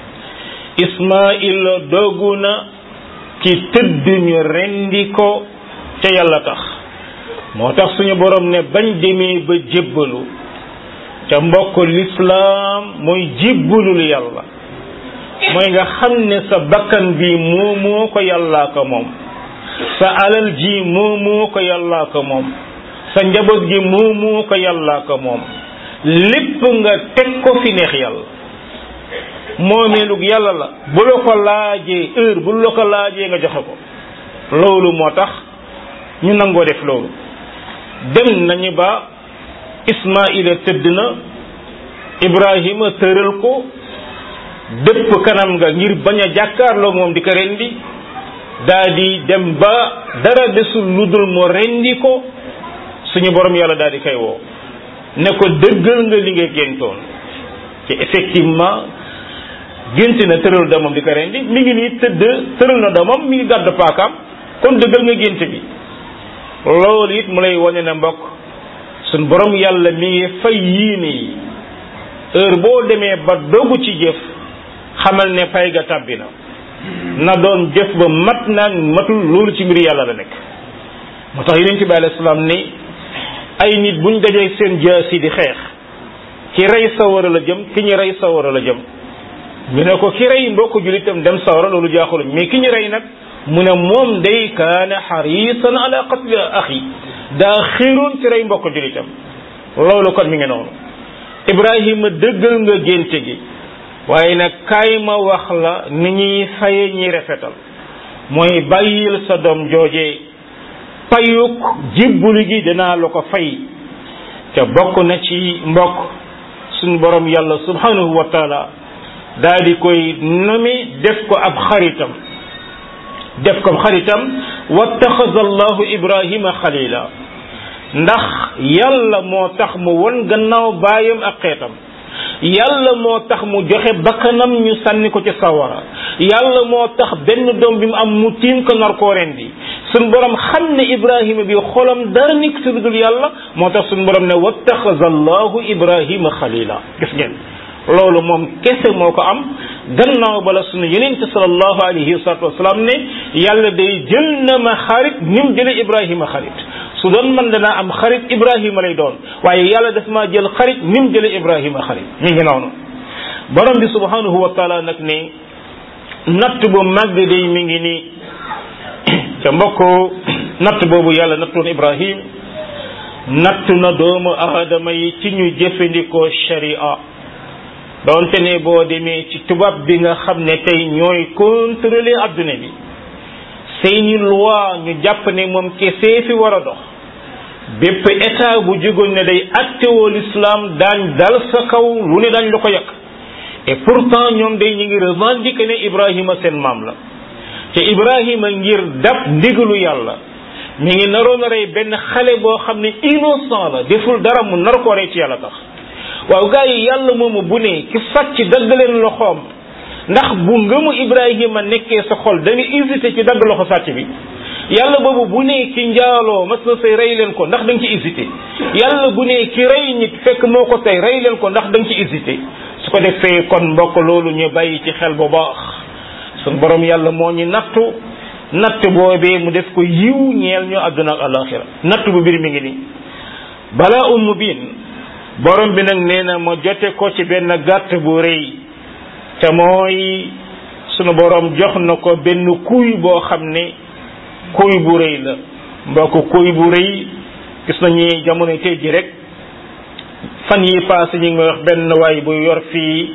ismaila doggu na ci tëdd ñu rendi ko ca yàlla tax moo tax suñu borom ne bañ demee ba jébbalu ca mbokk lislaam mooy jébbalul yàlla mooy nga xam ne sa bakkan bi moomoo ko yàllaa ko moom sa alal ji moomoo ko yàllaa ko moom sa njaboot gi moomoo ko yàllaa ko moom lépp nga teg ko fi neex yàlla moomeelug yàlla la bu la ko laajee heure bu la ko laajee nga joxe ko loolu moo tax ñu nangoo def loolu dem nañu ba ismaila tëdd na ibrahima tëral ko dëpp kanam nga ngir bañ a jàkkaarloo moom di ko rendi daa di dem ba dara desul lu dul mu rendi ko suñu borom yàlla daal di koy woo ne ko dëggal nga li nga géntoon ci effectivement gént na tëral doomam di ko rendi mi ngi nii tëdd tëral na doomam mi ngi gàdd paakaam kon dëggal nga gént bi loolu it mu lay wane ne mbokk suñ borom yàlla mi ngi fay yiine yi heure boo demee ba dogu ci jëf xamal ne pay ga tàbbi na na doon jëf ba mat naag matul loolu ci mbir yàlla la nekk moo tax yeneen ci bi alayhi salaam ni ay nit buñ dajee seen jaasi di xeex ki rey sawara la jëm ki ñu rey sawara la jëm ñu ne ko ki rey mbokk julitam dem sawara loolu jaaxuluñ mais ki ñu rey nag mu ne moom day kaana xarisan ala qatli axi daa xiiroon ci rey mbokk julitam loolu kon mi ngi noonu ibrahima dëggal nga génte gi waaye nag kaay ma wax la ni ñuy faye ñi rafetal mooy bàyyil sa doom joojee payuk jibbuli gi dinaa la ko fay te bokk na ci mbokk suñu borom yàlla subhanahu wa taala daal di koy nomi def ko ab xaritam def ko ab xaritam wattaxaza allahu ibrahima xalila ndax yàlla moo tax mu won gannaaw baayam ak xeetam yàlla moo tax mu joxe bakkanam ñu sànni ko ci sawara yàlla moo tax benn doom bi mu am mu tiim ko nar koo rendi suñ borom xam ne ibrahima bi xolam dara nekk si dul yàlla moo tax suñ borom ne wattaxaza allahu ibrahima xalila gis ngeen loolu moom kese moo ko am gannaaw bala sunu yonent sallallahu alayhi wa salatu wasalaam ne yàlla day jël na ma xarit ni mu jële ibrahima xarit su doon man danaa am xarit ibrahima lay doon waaye yàlla daf maa jël xarit ni mu jële ibrahima xarit mi ngi noonu borom bi subhanahu wa taala nag ne natt bu màgg day mi ngi nii te mbokk natt boobu yàlla nattoon ibrahim natt na doomu aadama yi ci ñu jëfandikoo sharia doonte ne boo demee ci tubaab bi nga xam ne tey ñooy contrôler adduna bi seeni loi ñu jàpp ne moom kesee fi war a dox bépp état bu jógoon ne day attewoo l'islam daañ dal sa kaw lu ne daañ la ko yàq et pourtant ñoom day ñu ngi revendiquer ne Ibrahima seen maam la te Ibrahima ngir dab ndigalu yàlla mi ngi naroon a rey benn xale boo xam ne innocent la deful dara mu nar koo rey ci yàlla tax waaw gars yi yàlla moomu bu ne ki sàcc dagg leen loxoom ndax bu ngëmu Ibrahima nekkee sa xol da nga hésité ci dagg loxo sàcc bi yàlla boobu bu ne ki njaaloo mas na say rey leen ko ndax da nga ci hésité yàlla bu ne ki rey nit fekk moo ko tey rey leen ko ndax da nga ci hésité su ko defee kon mbokk loolu ñu bàyyi ci xel bu baax sun borom yàlla moo ñu nattu natt boobee mu def ko yiw ñeel ñu àdduna ak alaxira natt bu mbir mi ngi nii balaa um mubin borom bi nag nee na ma jote ko ci benn gàtt bu rëy te mooy sunu borom jox na ko benn kuy boo xam ne kuy bu rëy la mbokk kuy bu rëy gis nañu jamono tey ji rek fan yi passé ñu ngi may wax benn waay bu yor fii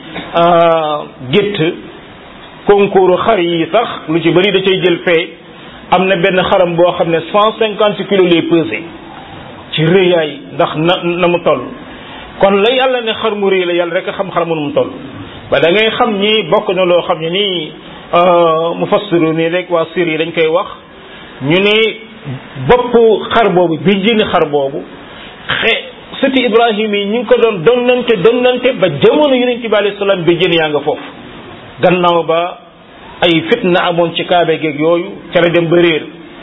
gétt concours xar yi sax lu ci bëri da cay jël fee am na benn xaram boo xam ne cent cinquante kilos lay pesé ci rëyaay ndax na na mu toll kon la yàlla ne xar mu rëy la yàlla rek a xam xar mu nu mu toll ba da ngay xam ni bokk na loo xam ne nii mu fassiru nii rek waa sir yi dañ koy wax ñu ne bopp xar boobu bi jëni xar boobu xe sëti ibrahim yi ñu ngi ko doon donnante donnante ba jamono yonent bi alayhi salaam bi jën yaa nga foofu gannaaw ba ay fitna amoon ci kaabe geeg yooyu ca la dem ba réer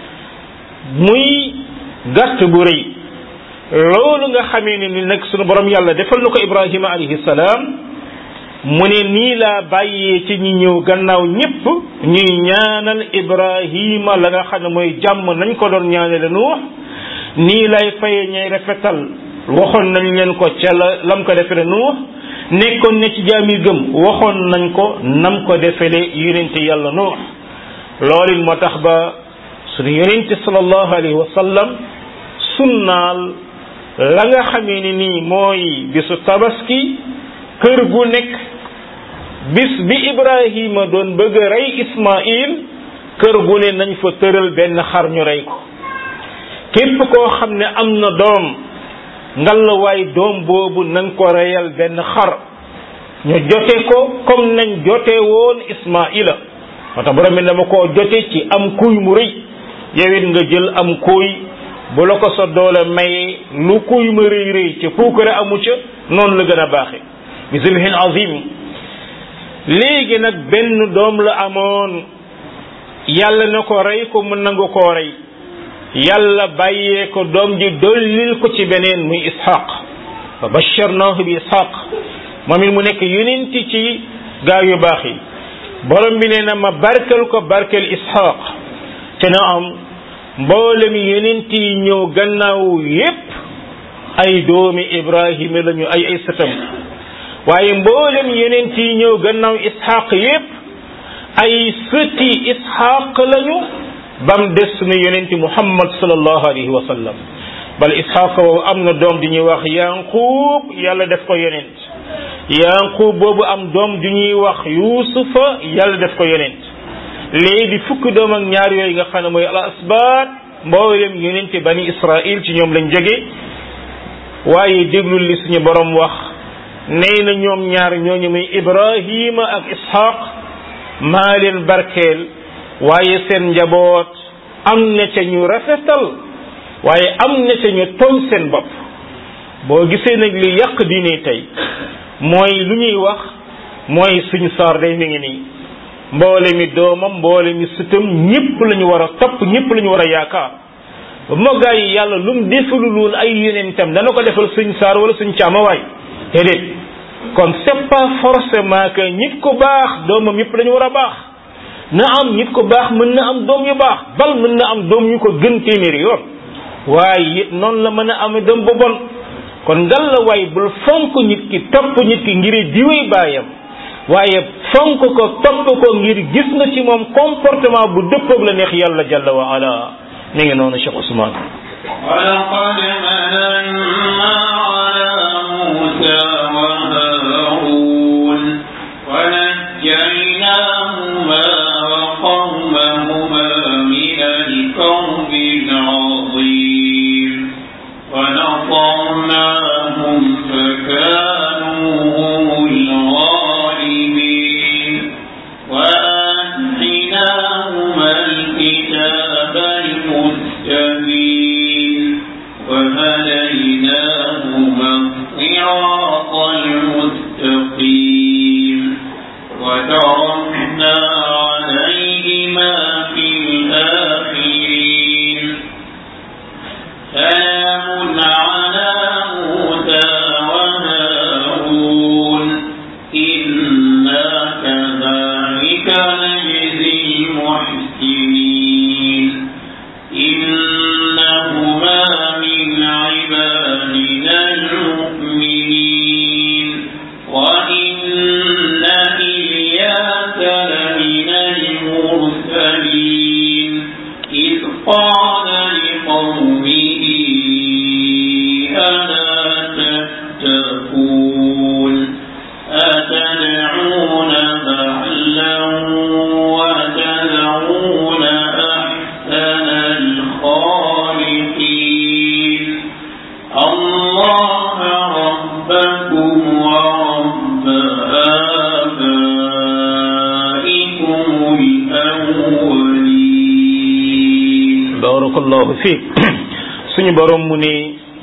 muy gàtt bu rëy loolu nga xamee ne ni nag sunu borom yàlla defal na ko ibrahima alayhi salaam mu ne nii laa bàyyee ci ñi ñëw gannaaw ñépp ñuy ñaanal ibrahima la nga xam ne mooy jàmm nañ ko doon ñaanale nuux nii lay faye ñay rafetal waxoon nañ leen ko ca la lam ko defele nuux nekkoon ne ci jaami gëm waxoon nañ ko nam ko defele yonente yàlla nuux loolu moo tax ba suñu yonente sallallahu alayhi wa sallam sunnaal la nga xamee ni nii mooy bisu tabaski kër gu nekk bis bi ibrahima doon bëgg a rey ismail kër gu ne nañ fa tëral benn xar ñu rey ko képp koo xam ne am na doom ngalawaay doom boobu nañ ko reyal benn xar ñu jote ko comme nañ jote woon ismaila moo tax borom bi dama koo jote ci am kuy mu rëy yowit nga jël am kuy bu la ko sa doole maye lu kuy ma rëy rëy ca puukare amu ca noonu la gën a baaxe bi zibhin azim léegi nag benn doom la amoon yàlla na ko rey ko mu nangu koo rey yàlla bàyyee ko doom ji dollil ko ci beneen muy ishaq fa basharnahu bi ishaq moom it mu nekk yonenti ci gaa yu baax yi borom bi nee na ma barkel ko barkel ishaq te na am mboolem yonent yi ñëw gannaaw yépp ay doomi ibrahima lañu ay ay sëtam waaye mboolem yonent yi ñëw gannaaw ishaq yépp ay sëti ishaq lañu bam des na yonent muhammad sallallahu alayhi wa sallam bal ishaq boobu am na doom di ñuy wax yanqub yàlla def ko yonent yanqub boobu am doom di ñuy wax yusufa yàlla def ko yonent léegi fukki doom ak ñaar yooyu nga xam ne mooy al asbaat mboolem yonente bani israil ci ñoom lañ jóge waaye déglul li suñu borom wax nee na ñoom ñaar ñooñu muy ibrahima ak ishaq maa leen barkeel waaye seen njaboot am na ca ñu rafetal waaye am na ca ñu tooñ seen bopp boo gisee nag li yàq diine tey mooy lu ñuy wax mooy suñ saar day mi ngi nii mboole mi doomam mboole mi sëtam ñëpp la ñu war a topp ñëpp la ñu war a yaakaar moo gaa yi yàlla lu mu defalul woon ay yonentam dana ko defal suñ saar wala suñ caamawaay déedéet kon c'est pas forcément que nit ko baax doomam yëpp dañu war a baax na am nit ko baax mën na am doom yu baax bal mën na am doom yu ko gën téeméeri yoon waaye it noonu la mën a am doom bu bon kon ngal la waay bul fonk nit ki topp nit ki ngir diwee baayam waaye fonk ko topp ko ngir gis nga ci moom comportement bu dëppoog la neex yàlla jalla wa ala mi ngi noonu Cheikh Ousmane ولقد مننا على موسى وهارون ونجيناهما وقومهما من الكرب العظيم ونصرناهم فكانوا هم الغالبين وآتيناهما الكتاب المستبين وهديناهما الصراط المستقيم وتركنا عليهما في الآخرين سلام على موسى وهارون إنا كذلك نجزي المحسنين إنهما من عبادنا المؤمنين وإن إلياس لمن المرسلين إذ قال لقومه ألا تتقون أتدعون بعلا وتذرون أحسن الخالقين الله ربكم ورب آبائكم الأولين barakallahu fiik suñu borom mu ne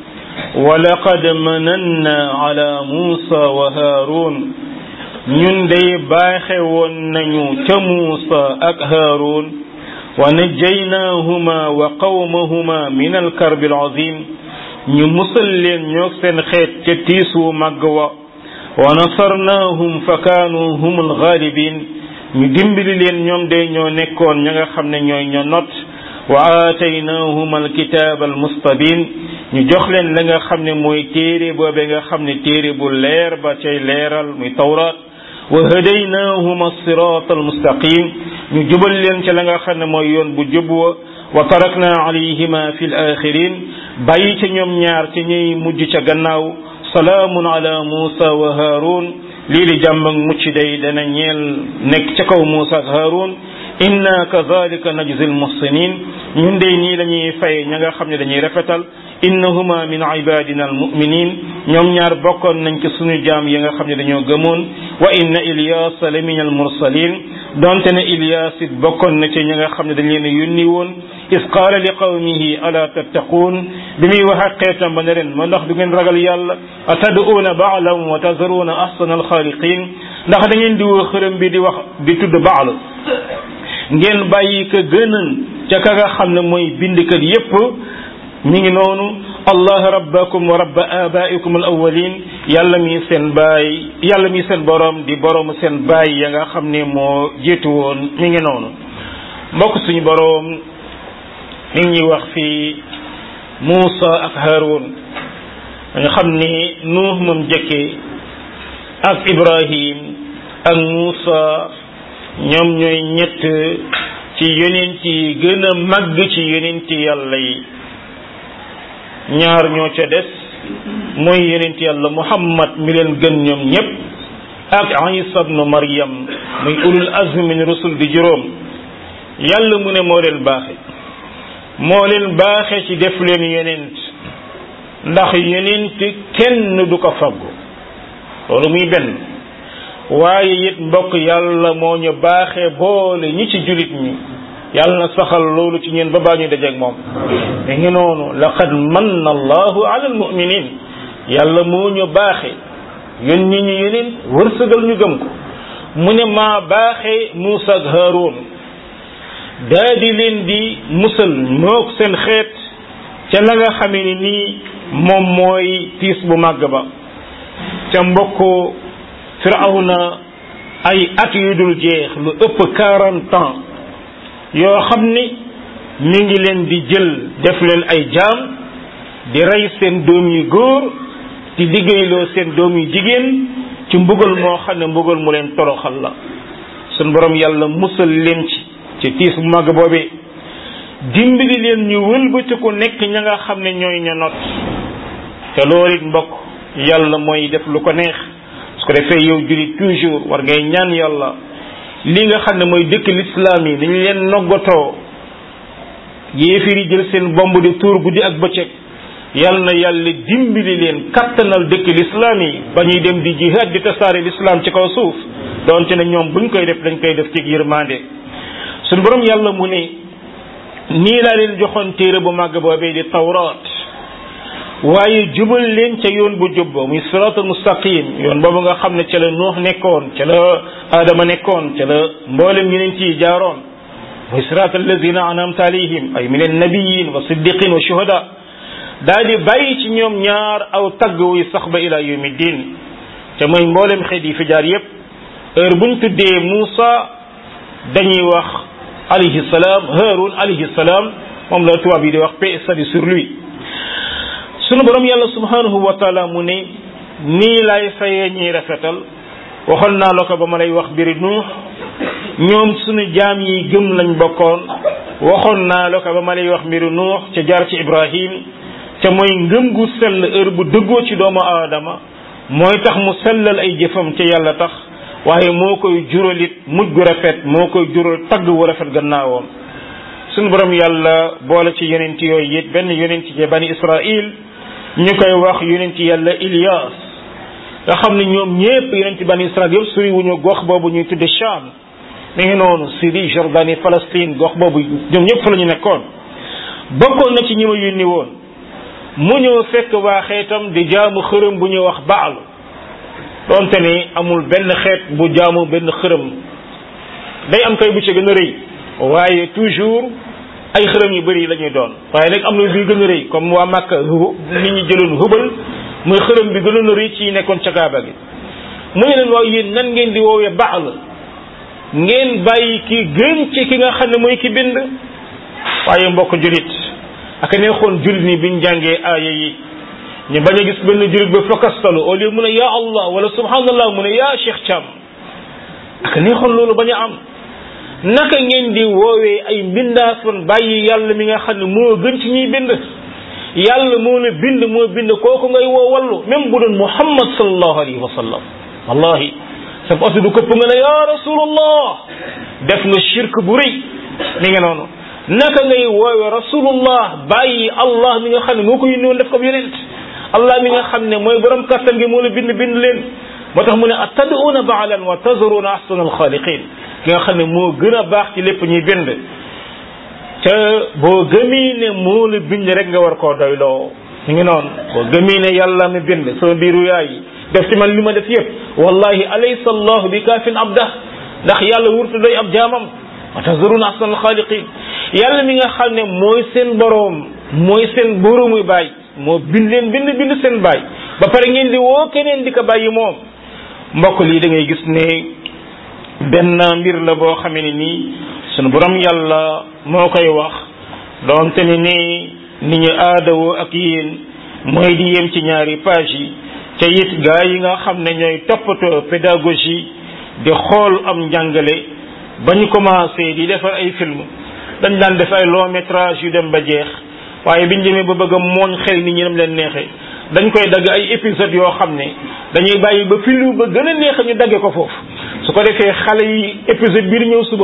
walaqad mananna ala Muusa wa Haarun ñun day baaxe woon nañu ca Muusa ak Haarun wa najjaynaahuma wa qawmahuma min alkarbi alazim ñu musal leen ñoog seen xeet ca tiisu màgg wa wa nasarnaahum fa kaanu hum algaalibin ñu dimbali leen ñoom day ñoo nekkoon ña nga xam ne ñooy ñoo not wa aataynahuma alkitaaba almustabin ñu jox leen la nga xam ne mooy téere boobe nga xam ne téere bu leer ba cay leeral muy tawraat wa hadaynahuma sirat almustaqim ñu jubal leen ca la nga xam ne mooy yoon bu jub wa wa tarakna alayhima fi alaxirin bàyyi ca ñoom ñaar ca ñuy mujj ca gannaaw salaamun ala muusa wa haarun lii di jàmm ak mucc day dana ñeel nekk ca kaw muusa ak haarun inna kadhalika najzi almuhsinin ñun de nii la ñuy fay ña nga xam ne dañuy rafetal innahuma min ibadina almuminin ñoom ñaar bokkoon nañ ci suñu jaam yi nga xam ne dañoo gëmoon wa inna ilyas la min almursalin donte ne ilyas it bokkoon na ci ñi nga xam ne dañ leen a yónni woon is qaala li qawmihi ala tattaquun bi muy wax ak xeetam ba ne leen ma ndax du ngeen ragal yàlla atad'uuna baalan wa tazaruuna ahsana alxaaliqin ndax da ngeen di woo xërëm bi di wax di tudd baal ngeen bàyyi ka gënal ca ka nga xam ne mooy bindkat yépp mi ngi noonu allah rabbakum wa rabba abaikum al awalin yàlla mi seen baay yàlla mi seen borom di borom seen baay ya nga xam ne moo jiitu woon mi ngi noonu mbokk suñu borom mi ngi ñuy wax fii Muusa ak Haarun nga xam ni Nuux moom jëkkee ak Ibrahim ak Muusa ñoom ñooy ñett ci yonent yi gën a màgg ci yonent yàlla yi ñaar ñoo ca des mooy yonent yàlla Muhammad mi leen gën ñoom ñépp ak Isa ibnu Maryam muy ulul azmi min rusul di juróom yàlla mu ne moo leen baaxe moo leen baaxe ci def leen yonent ndax yonent kenn du ko faggu loolu muy benn waaye it mbokk yàlla moo ñu baaxee boole ñi ci julit ñi yàlla na saxal loolu ci ñeen ba baa ñu dajeeg moom mi ngi noonu laqad manna allahu ala almuminin yàlla moo ñu baaxe yón ñi ñu yeneen wërsëgal ñu gëm ko mu ne maa baaxee Muusa ak Haaroon daa di leen di musal mook seen xeet ca la nga xamee ni nii moom mooy tiis bu màgg ba ca mbokk firawna ay at yu dul jeex lu ëpp quarante ans yoo xam ni mi ngi leen di jël def leen ay jaam di rey seen doom yu góor di liggéeyloo seen doom yu jigéen ci mbugal moo xam ne mbugal mu leen toroxal la sun borom yàlla musal leen ci ci tiis bu màgg boobee dimbali leen ñu wëlbatiku nekk ña nga xam ne ñooy ña not te loolu it mbokk yàlla mooy def lu ko neex su ko defee yow jullit toujours war ngay ñaan yàlla li nga xam ne mooy dëkk lislaam yi dañu leen noggatoo yéefir yi jël seen bomb di tuur guddi ak bëccëg yal na yàlla dimbali leen kattanal dëkk lislaam yi ba ñuy dem di jihad di tasaare lislaam ci kaw suuf doonte ne ñoom buñ koy def dañ koy def ci yërmande suñu borom yàlla mu ne nii laa leen joxoon téere bu màgg boobee di tawraat waaye jubal leen ca yoon bu jub ba muy siraatul mustaqim yoon boobu nga xam ne ca la nuux nekkoon ca la aadama nekkoon ca la mboolem ñeneen ci jaaroon muy siraat alladina anamta alayhim ay min annabiyin wa siddiqin wa shuhada daa di bàyyi ci ñoom ñaar aw tagg wuy sax ba ila yawmi din te mooy mboolem xeet yi fi jaar yépp heure buñ tuddee Muusa dañuy wax alayhi salaam Haarun alayhi salaam moom la tubaab yi di wax paix et salut sur lui sunu borom yàlla subhanahu wa taala mu ne nii lay fayee ñiy rafetal waxoon naa la ko ba ma lay wax biri nuux ñoom sunu jaam yi gëm lañ bokkoon waxoon naa la ko ba ma lay wax mbiru nuux ca jaar ci ibrahim te mooy ngëm gu sell heure bu dëggoo ci doomu aadama mooy tax mu sellal ay jëfam ca yàlla tax waaye moo koy juralit mujj gu rafet moo koy jural tagg wu rafet gannaawam sunu borom yàlla boole ci yonent yooyu it benn yonent ci bani israil ñu koy wax yonent yàlla Ilias nga xam ne ñoom ñépp yonent bani israil yëpp suri wuñu gox boobu ñuy tudde Sham mi ngi noonu Syrie Jordanie Palestine gox boobu ñoom ñëpp fa la ñu nekkoon bokkoon na ci ñi ma yónni woon mu ñëw fekk waa xeetam di jaamu xërëm bu ñuy wax baal donte ni amul benn xeet bu jaamu benn xërëm day am kay bu ci gën a rëy waaye toujours ay xërëm yu bëri la ñuy doon waaye nag am na bi gën a rëy comme waa Màkka nit ñi jëloon hubal muy xërëm bi gënoon a rëy ci nekkoon ca Kaaba gi mu ne leen waaw yéen nan ngeen di woowee baal ngeen bàyyi ki gën ci ki nga xam ne mooy ki bind waaye mbokk julit ak neexoon julit ni biñ jàngee aaya yi ñu bañ a gis benn julit ba fakastalu au lieu mu ne yaa allah wala subhanallah mu ne yaa Cheikh Thiam ak neexoon loolu bañ a am naka ngeen di woowee ay mbindaafan bàyyi yàlla mi nga xam ne moo gën ci ñuy bind yàlla moo la bind moo bind kooku ngay woo wallu même bu doon muhammad sallallahu alayhi wa sallam wallahi sa oto du këpp nga ne ya rasulullah def nga shirk bu rëy mi nga noonu naka ngay woowe rasulullah bàyyi allah mi nga xam ne moo ko yónni woon def ko yonent allah mi nga xam ne mooy borom kattan gi moo la bind bind leen moo tax mu ne atad'una ba'lan wa tazaruna ahsana alxaaliqin ki nga xam ne moo gën a baax ci lépp ñuy bind te boo gëmii ne moo la bind rek nga war koo doyloo mi ngi noonu boo gëmii ne yàlla mi bind sama biiru yaay def ci man li ma def yëpp wallahi alaysa allahu bi kaafin abdah ndax yàlla wurtu doy ab jaamam wa tazaruna ahsana alxaaliqin yàlla mi nga xam ne mooy seen boroom mooy seen boroomu baay moo bind leen bind bind seen baay ba pare ngeen di woo keneen di ko bàyyi moom mbokk lii da ngay gis ne benn mbir la boo xamee ne nii sunu borom yàlla moo koy wax doonte ne ni ni ñu aadawoo ak yéen mooy di yem ci ñaari page yi te it gaa yi nga xam ne ñooy toppatoo pédagogie di xool am njàngale ba ñu commencé di defar ay film dañ daan def ay long métrage yu dem ba jeex waaye biñ demee ba bëgg a mooñ xel nit ñi dem leen neexee dañ koy dagg ay épisode yoo xam ne dañuy bàyyi ba film ba gën a neex ñu dagge ko foofu su ko defee xale yi épisode bii di ñëw suba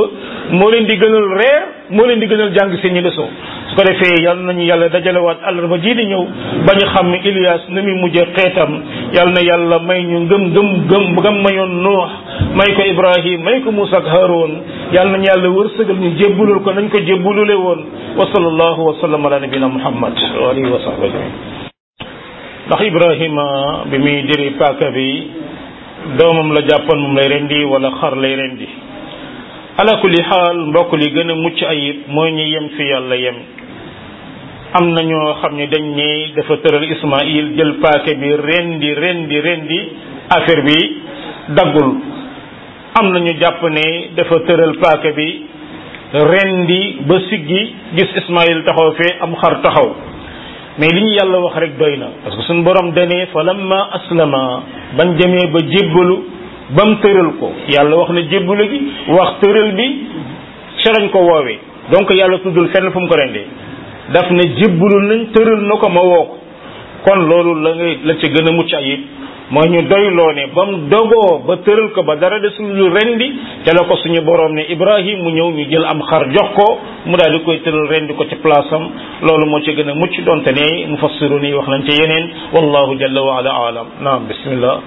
moo leen di gënal reer moo leen di gënal jàng seen ñi leçon su ko defee yal nañu yàlla dajalewaat àllarba ji di ñëw ba ñu xam ne Ilias ni muy mujjee xeetam yal na yàlla may ñu ngëm ngëm gëm gëm mayoon Nuux may ko Ibrahim may ko Muusa ak Haroon yal nañu yàlla wërsëgal ñu jébbulul ko nañ ko jébbulule woon wa sallallahu wa sallam ala nabina Muhammad wa alihi wa sahbihi ajmain ndax Ibrahima bi muy diri paaka bi doomam la jàppoon moom lay rendi wala xar lay rendi ala kulli xaal mbokk li gën a mucc ayib mooy ñu yem fi yàlla yem am na ñoo xam ne dañ ne dafa tëral Ismaïl jël paake bi rendi rendi rendi affaire bi daggul am na ñu jàpp ne dafa tëral paake bi rendi ba siggi gis Ismaïl taxaw fee am xar taxaw mais li ñu yàlla wax rek doy na parce que suñu borom danee fa lamma aslama bañ demee ba jébbalu ba mu tëral ko yàlla wax na jébbalu gi wax tëral bi ca lañ ko woowee donc yàlla tuddul fenn fu mu ko rendee daf ne jébbalu nañ tëral na ko ma woo ko kon loolu la nga la ca gën a mucc ayib mooy ñu doyloo ne ba mu dogoo ba tëral ko ba dara desul lu rendi ca la ko suñu borom ne Ibrahim mu ñëw ñu jël am xar jox ko mu daal di koy tëral rendi ko ci place am loolu moo ci gën a mucc donte ne mufassirun yi wax nañ ci yeneen wallahu jalla wa ala alam naam bismillah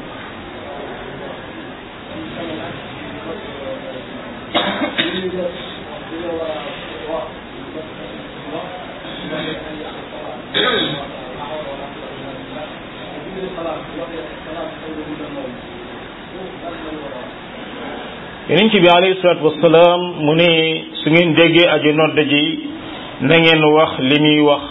yonent bi alayhi salaatu wasalaam mu ne su ngeen déggee aji nodd ji na ngeen wax li muy wax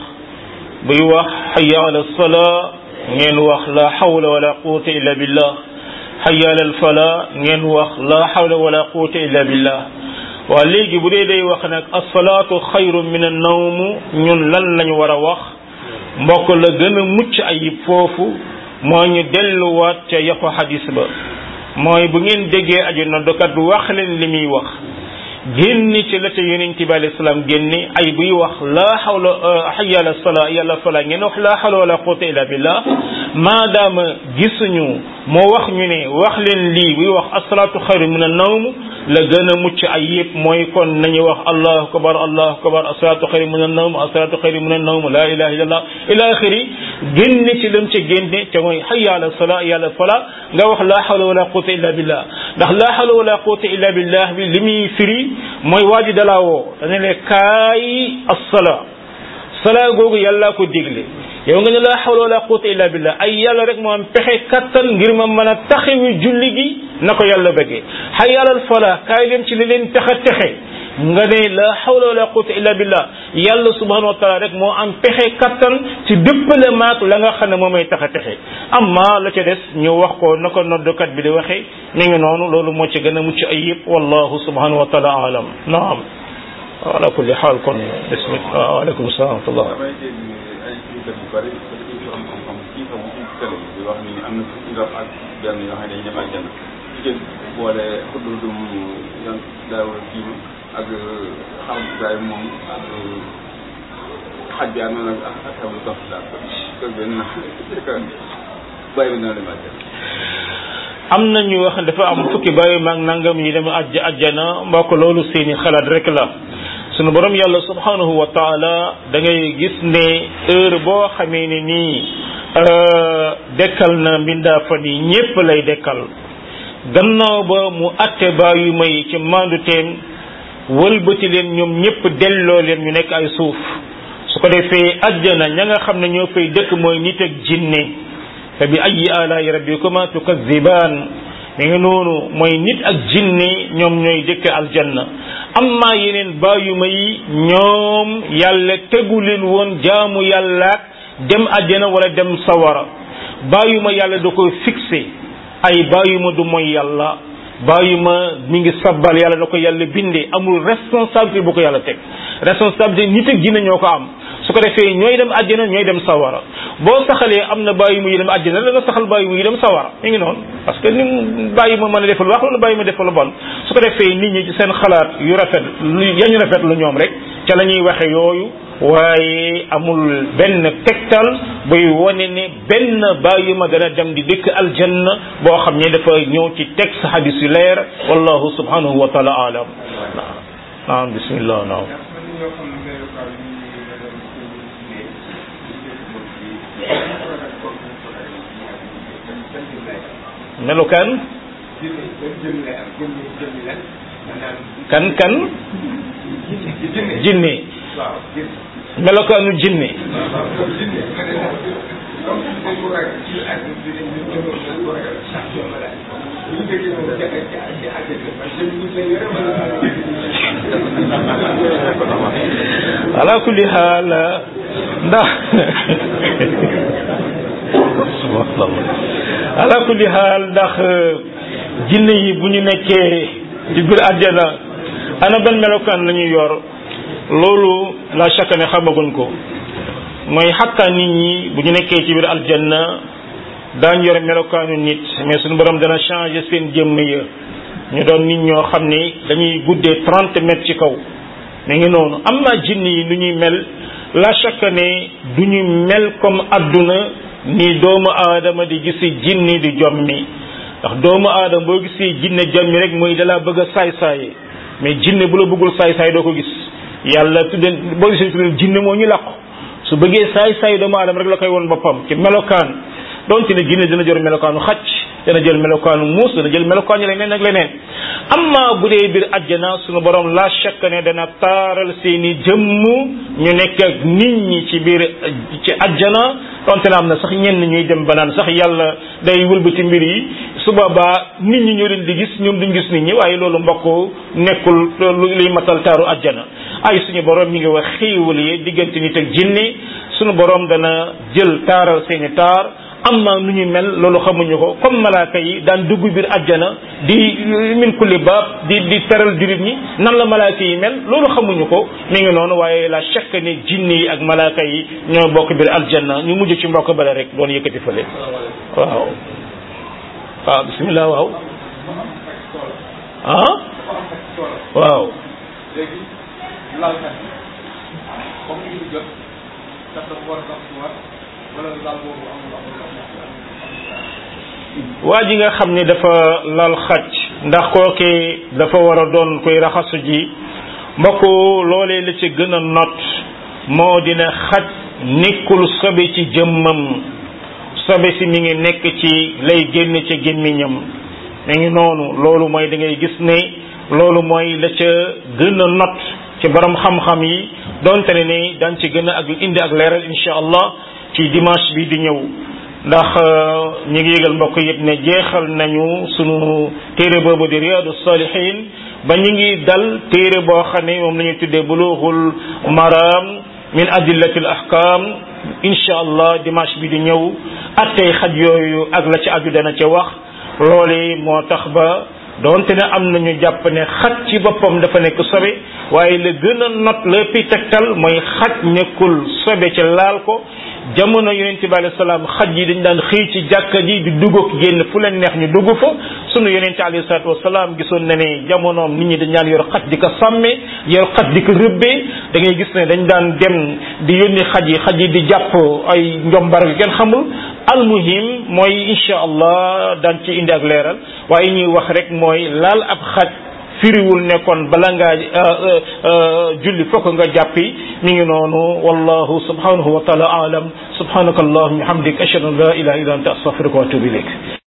buy wax hayya ala salaa ngeen wax la hawla wala quwwata illa billah hayya ala al falaa ngeen wax la hawla wala quwwata illa billah waa léegi bu dee day wax nag asalaatu xayrun min an nawm ñun lan lañu war a wax mbokk la gën a mucc ayib foofu moo ñu delluwaat ca yaxu xadis ba mooy bu ngeen déggee aju noddukat wax leen li muy wax génn ci la ca yonent bi alayhi salaam génne ay buy wax laa xawla hayya ala salaa yàlla falaa ngeen wax laa xawla wala quwwata illa billah maadaama gisuñu moo wax ñu ne wax leen lii buy wax asalaatu xayru min an-nawm la gën a mucc ay yëpp mooy kon nañu wax allahu akbar allahu akbar asalaatu xayru min an-nawm asalaatu xayru min an-nawm laa ilaha illallah ila axiri génn ci lam ca génne te mooy hayya ala salaa yàlla falaa nga wax laa xawla wala quwwata illa billah ndax laa xawla wala quwwata illa billah bi li muy firi mooy waa ji dalaa woo dana ne kaay assala salaa googu yàllaa ko digle yow nga ne laa hawla wala quwwata illa billah ay yàlla rek moo am pexe kattan ngir ma mën a taxawi julli gi na ko yàlla bëggee hayya alal falaa kaay leen ci li leen tax a texe nga ne la hawla wala quwwata illa billah yàlla subhanahu wa taala rek moo am pexe kattan ci dëppale maak la nga xam ne moom may tax a texe amma la ca des ñu wax ko na ko noddukat bi di waxee mi ngi noonu loolu moo ci gën a mucc ay yëpp wallahu subhanahu wa taala alam naam ala kulli xaal kon bismillah waaleykum salaam wa rahmatullah damay dégg ay kilifa yu bëri dañuy fi am xam-xam kii xam ci télé bi di wax ni am na fukki rab ak benn yoo xam ne dañuy dem àjjana jigéen boole xuddudum yan daawul kii ak xam daay moom ak xaj bi am na ak ak xew lu topp daal ko benn bàyyi bi na dem àjjana am na ñu wax dafa am fukki bàyyi maag nangam yi dem ajj ajjana mbokk loolu seeni xalaat rek la sunu borom yàlla subhanahu wa taala da ngay gis ne heure boo xamee ne nii dekkal na mbindaa fan yi ñépp lay dekkal gannaaw ba mu atte bàyyi may ci mandu teem wëlbati leen ñoom ñépp delloo leen ñu nekk ay suuf su ko defee ajjana ña nga xam ne ñoo fay dëkk mooy nit ak jinne fa bi ayi alaai rabbikuma tukazibaan mi ngi noonu mooy nit ak jinne ñoom ñooy dëkk aljanna amma yeneen bàyyuma yi ñoom yàlla tegu leen woon jaamu yàllaak dem àjjana wala dem sawara bàyyuma yàlla da koy fixé ay bàyyuma du mooy yàlla bàyyuma mi ngi sabbal yàlla da ko yàlla bindee amul responsabilité bu ko yàlla teg responsabilité nit ak jinne ñoo ko am su ko defee ñooy dem àjjana ñooy dem sawara boo saxalee am na bàyyi mu yi dem àjjana la nga saxal bàyyi mu yi dem sawara mi ngi noonu parce que ni bàyyi ma mën a defal wax wala bàyyi ma defal lu bon su ko defee nit ñi ci seen xalaat yu rafet lu yañu rafet lu ñoom rek ca la ñuy waxe yooyu waaye amul benn tegtal buy wane ne benn bàyyi ma dana dem di dëkk aljanna boo xam ne dafa ñëw ci texte hadis yu leer wallahu subhanahu wa taala alam ah bismillah naaw melokaan kan kan jinne melokaanu jinne ala kulli xaal ndax ala kulli xaal ndax jinne yi bu ñu nekkee ci biir àjjana ana ban melokaan la ñuy yor loolu la chaque ne xamaguñ ko mooy xattaa nit ñi bu ñu nekkee ci biir aljanna daañ yore melokaanu nit mais suñu borom dana changer seen jëmm ya ñu doon nit ñoo xam ni dañuy guddee trente mètres ci kaw mi ngi noonu am naa jinn yi lu ñuy mel la chaque ne du ñu mel comme adduna ni doomu aadama di gisi jinni di jommi ndax doomu aadama boo gisee jinne jommi rek mooy dalaa bëgg a saay-saaye mais jinne bu la bëggul saay-saay doo ko gis yàlla tudde boo gisee tudde jinne moo ñu làqu su bëggee saay-saay doomu aadama rek la koy woon boppam ci melokaan donte ne jinne dina jël melokaanu xacc dana jël melokaanu muus dana jël melokaanu leneen ak leneen amma bu dee biir àjjana sunu borom la chaque ne dana taaral seeni jëmm ñu nekk ak nit ñi ci biir ci àjjana donte na am na sax ñenn ñuy dem ba naan sax yàlla day wëlbati mbir yi su boobaa nit ñi ñoo leen di gis ñoom duñ gis nit ñi waaye loolu mbokk nekkul lu liy matal taaru àjjana ay suñu borom ñi ngi wax xiiwal yi diggante nit ak jinne sunu borom dana jël taaral seeni taar am na nu ñu mel loolu xamuñu ko comme malaaka yi daan dugg biir àjjana di min kulli baab di di teral jurit ñi nan la malaaka yi mel loolu xamuñu ko mi ngi noonu waaye la chaque ne jinne yi ak malaaka yi ñoo bokk biir aljanna ñu mujj ci mbokk bale rek doon yëkkati fële waaw waaw bismillah waaw ah waaw léegi laalkat bi comme ñu jot ndax dafa war a dox ci war wala laal boobu amul amul waa ji nga xam ne dafa lal xaj ndax kooke dafa war a doon koy raxasu ji mbokk loolee la ci gën a not moo dina xaj nekkul sobe ci jëmmam sobe si mi ngi nekk ci lay génn ca gémmiñam mi ngi noonu loolu mooy da ngay gis ne loolu mooy la ca gën a not ci borom xam-xam yi donte ne ni dañ ci gën a ak indi ak leeral insha allah ci dimanche bi di ñëw ndax ñi ngi yëgal mbokk yëpp ne jeexal nañu sunu téere boobu di riyadu salihin ba ñu ngi dal téere boo xam ne moom la ñuy tuddee bulughul maram min adillati al ahkam insha allah dimanche bi di ñëw attey xaj yooyu ak la ci aju dana ca wax loole moo tax ba doonte ne am nañu jàpp ne xaj ci boppam dafa nekk sobe waaye la gën a not la pi tegtal mooy xaj nekkul sobe ca laal ko jamono yonente bi alayhi salaam xaj yi dañ daan xëy ci jàkka ji di dugg ak génn fu leen neex ñu dugg fa sunu yonente alayhi salaatu wasalaam gisoon na ne jamonoom nit ñi dañ daan yor xaj di ko sàmme yor xaj di ko rëbbee da ngay gis ne dañ daan dem di yónni xaj yi xaj yi di jàpp ay njombar yu kenn xamul almuhim mooy insha allah daan ci indi ak leeral waaye ñuy wax rek mooy laal ab xaj firiwul nekkoon bala ngaa julli fokk nga jàppi mi ngi noonu wallahu subhanahu wa taala alam subhanaka allahumma hamdik ashhadu an la ilaha illa anta astaghfiruka wa atubu ilayk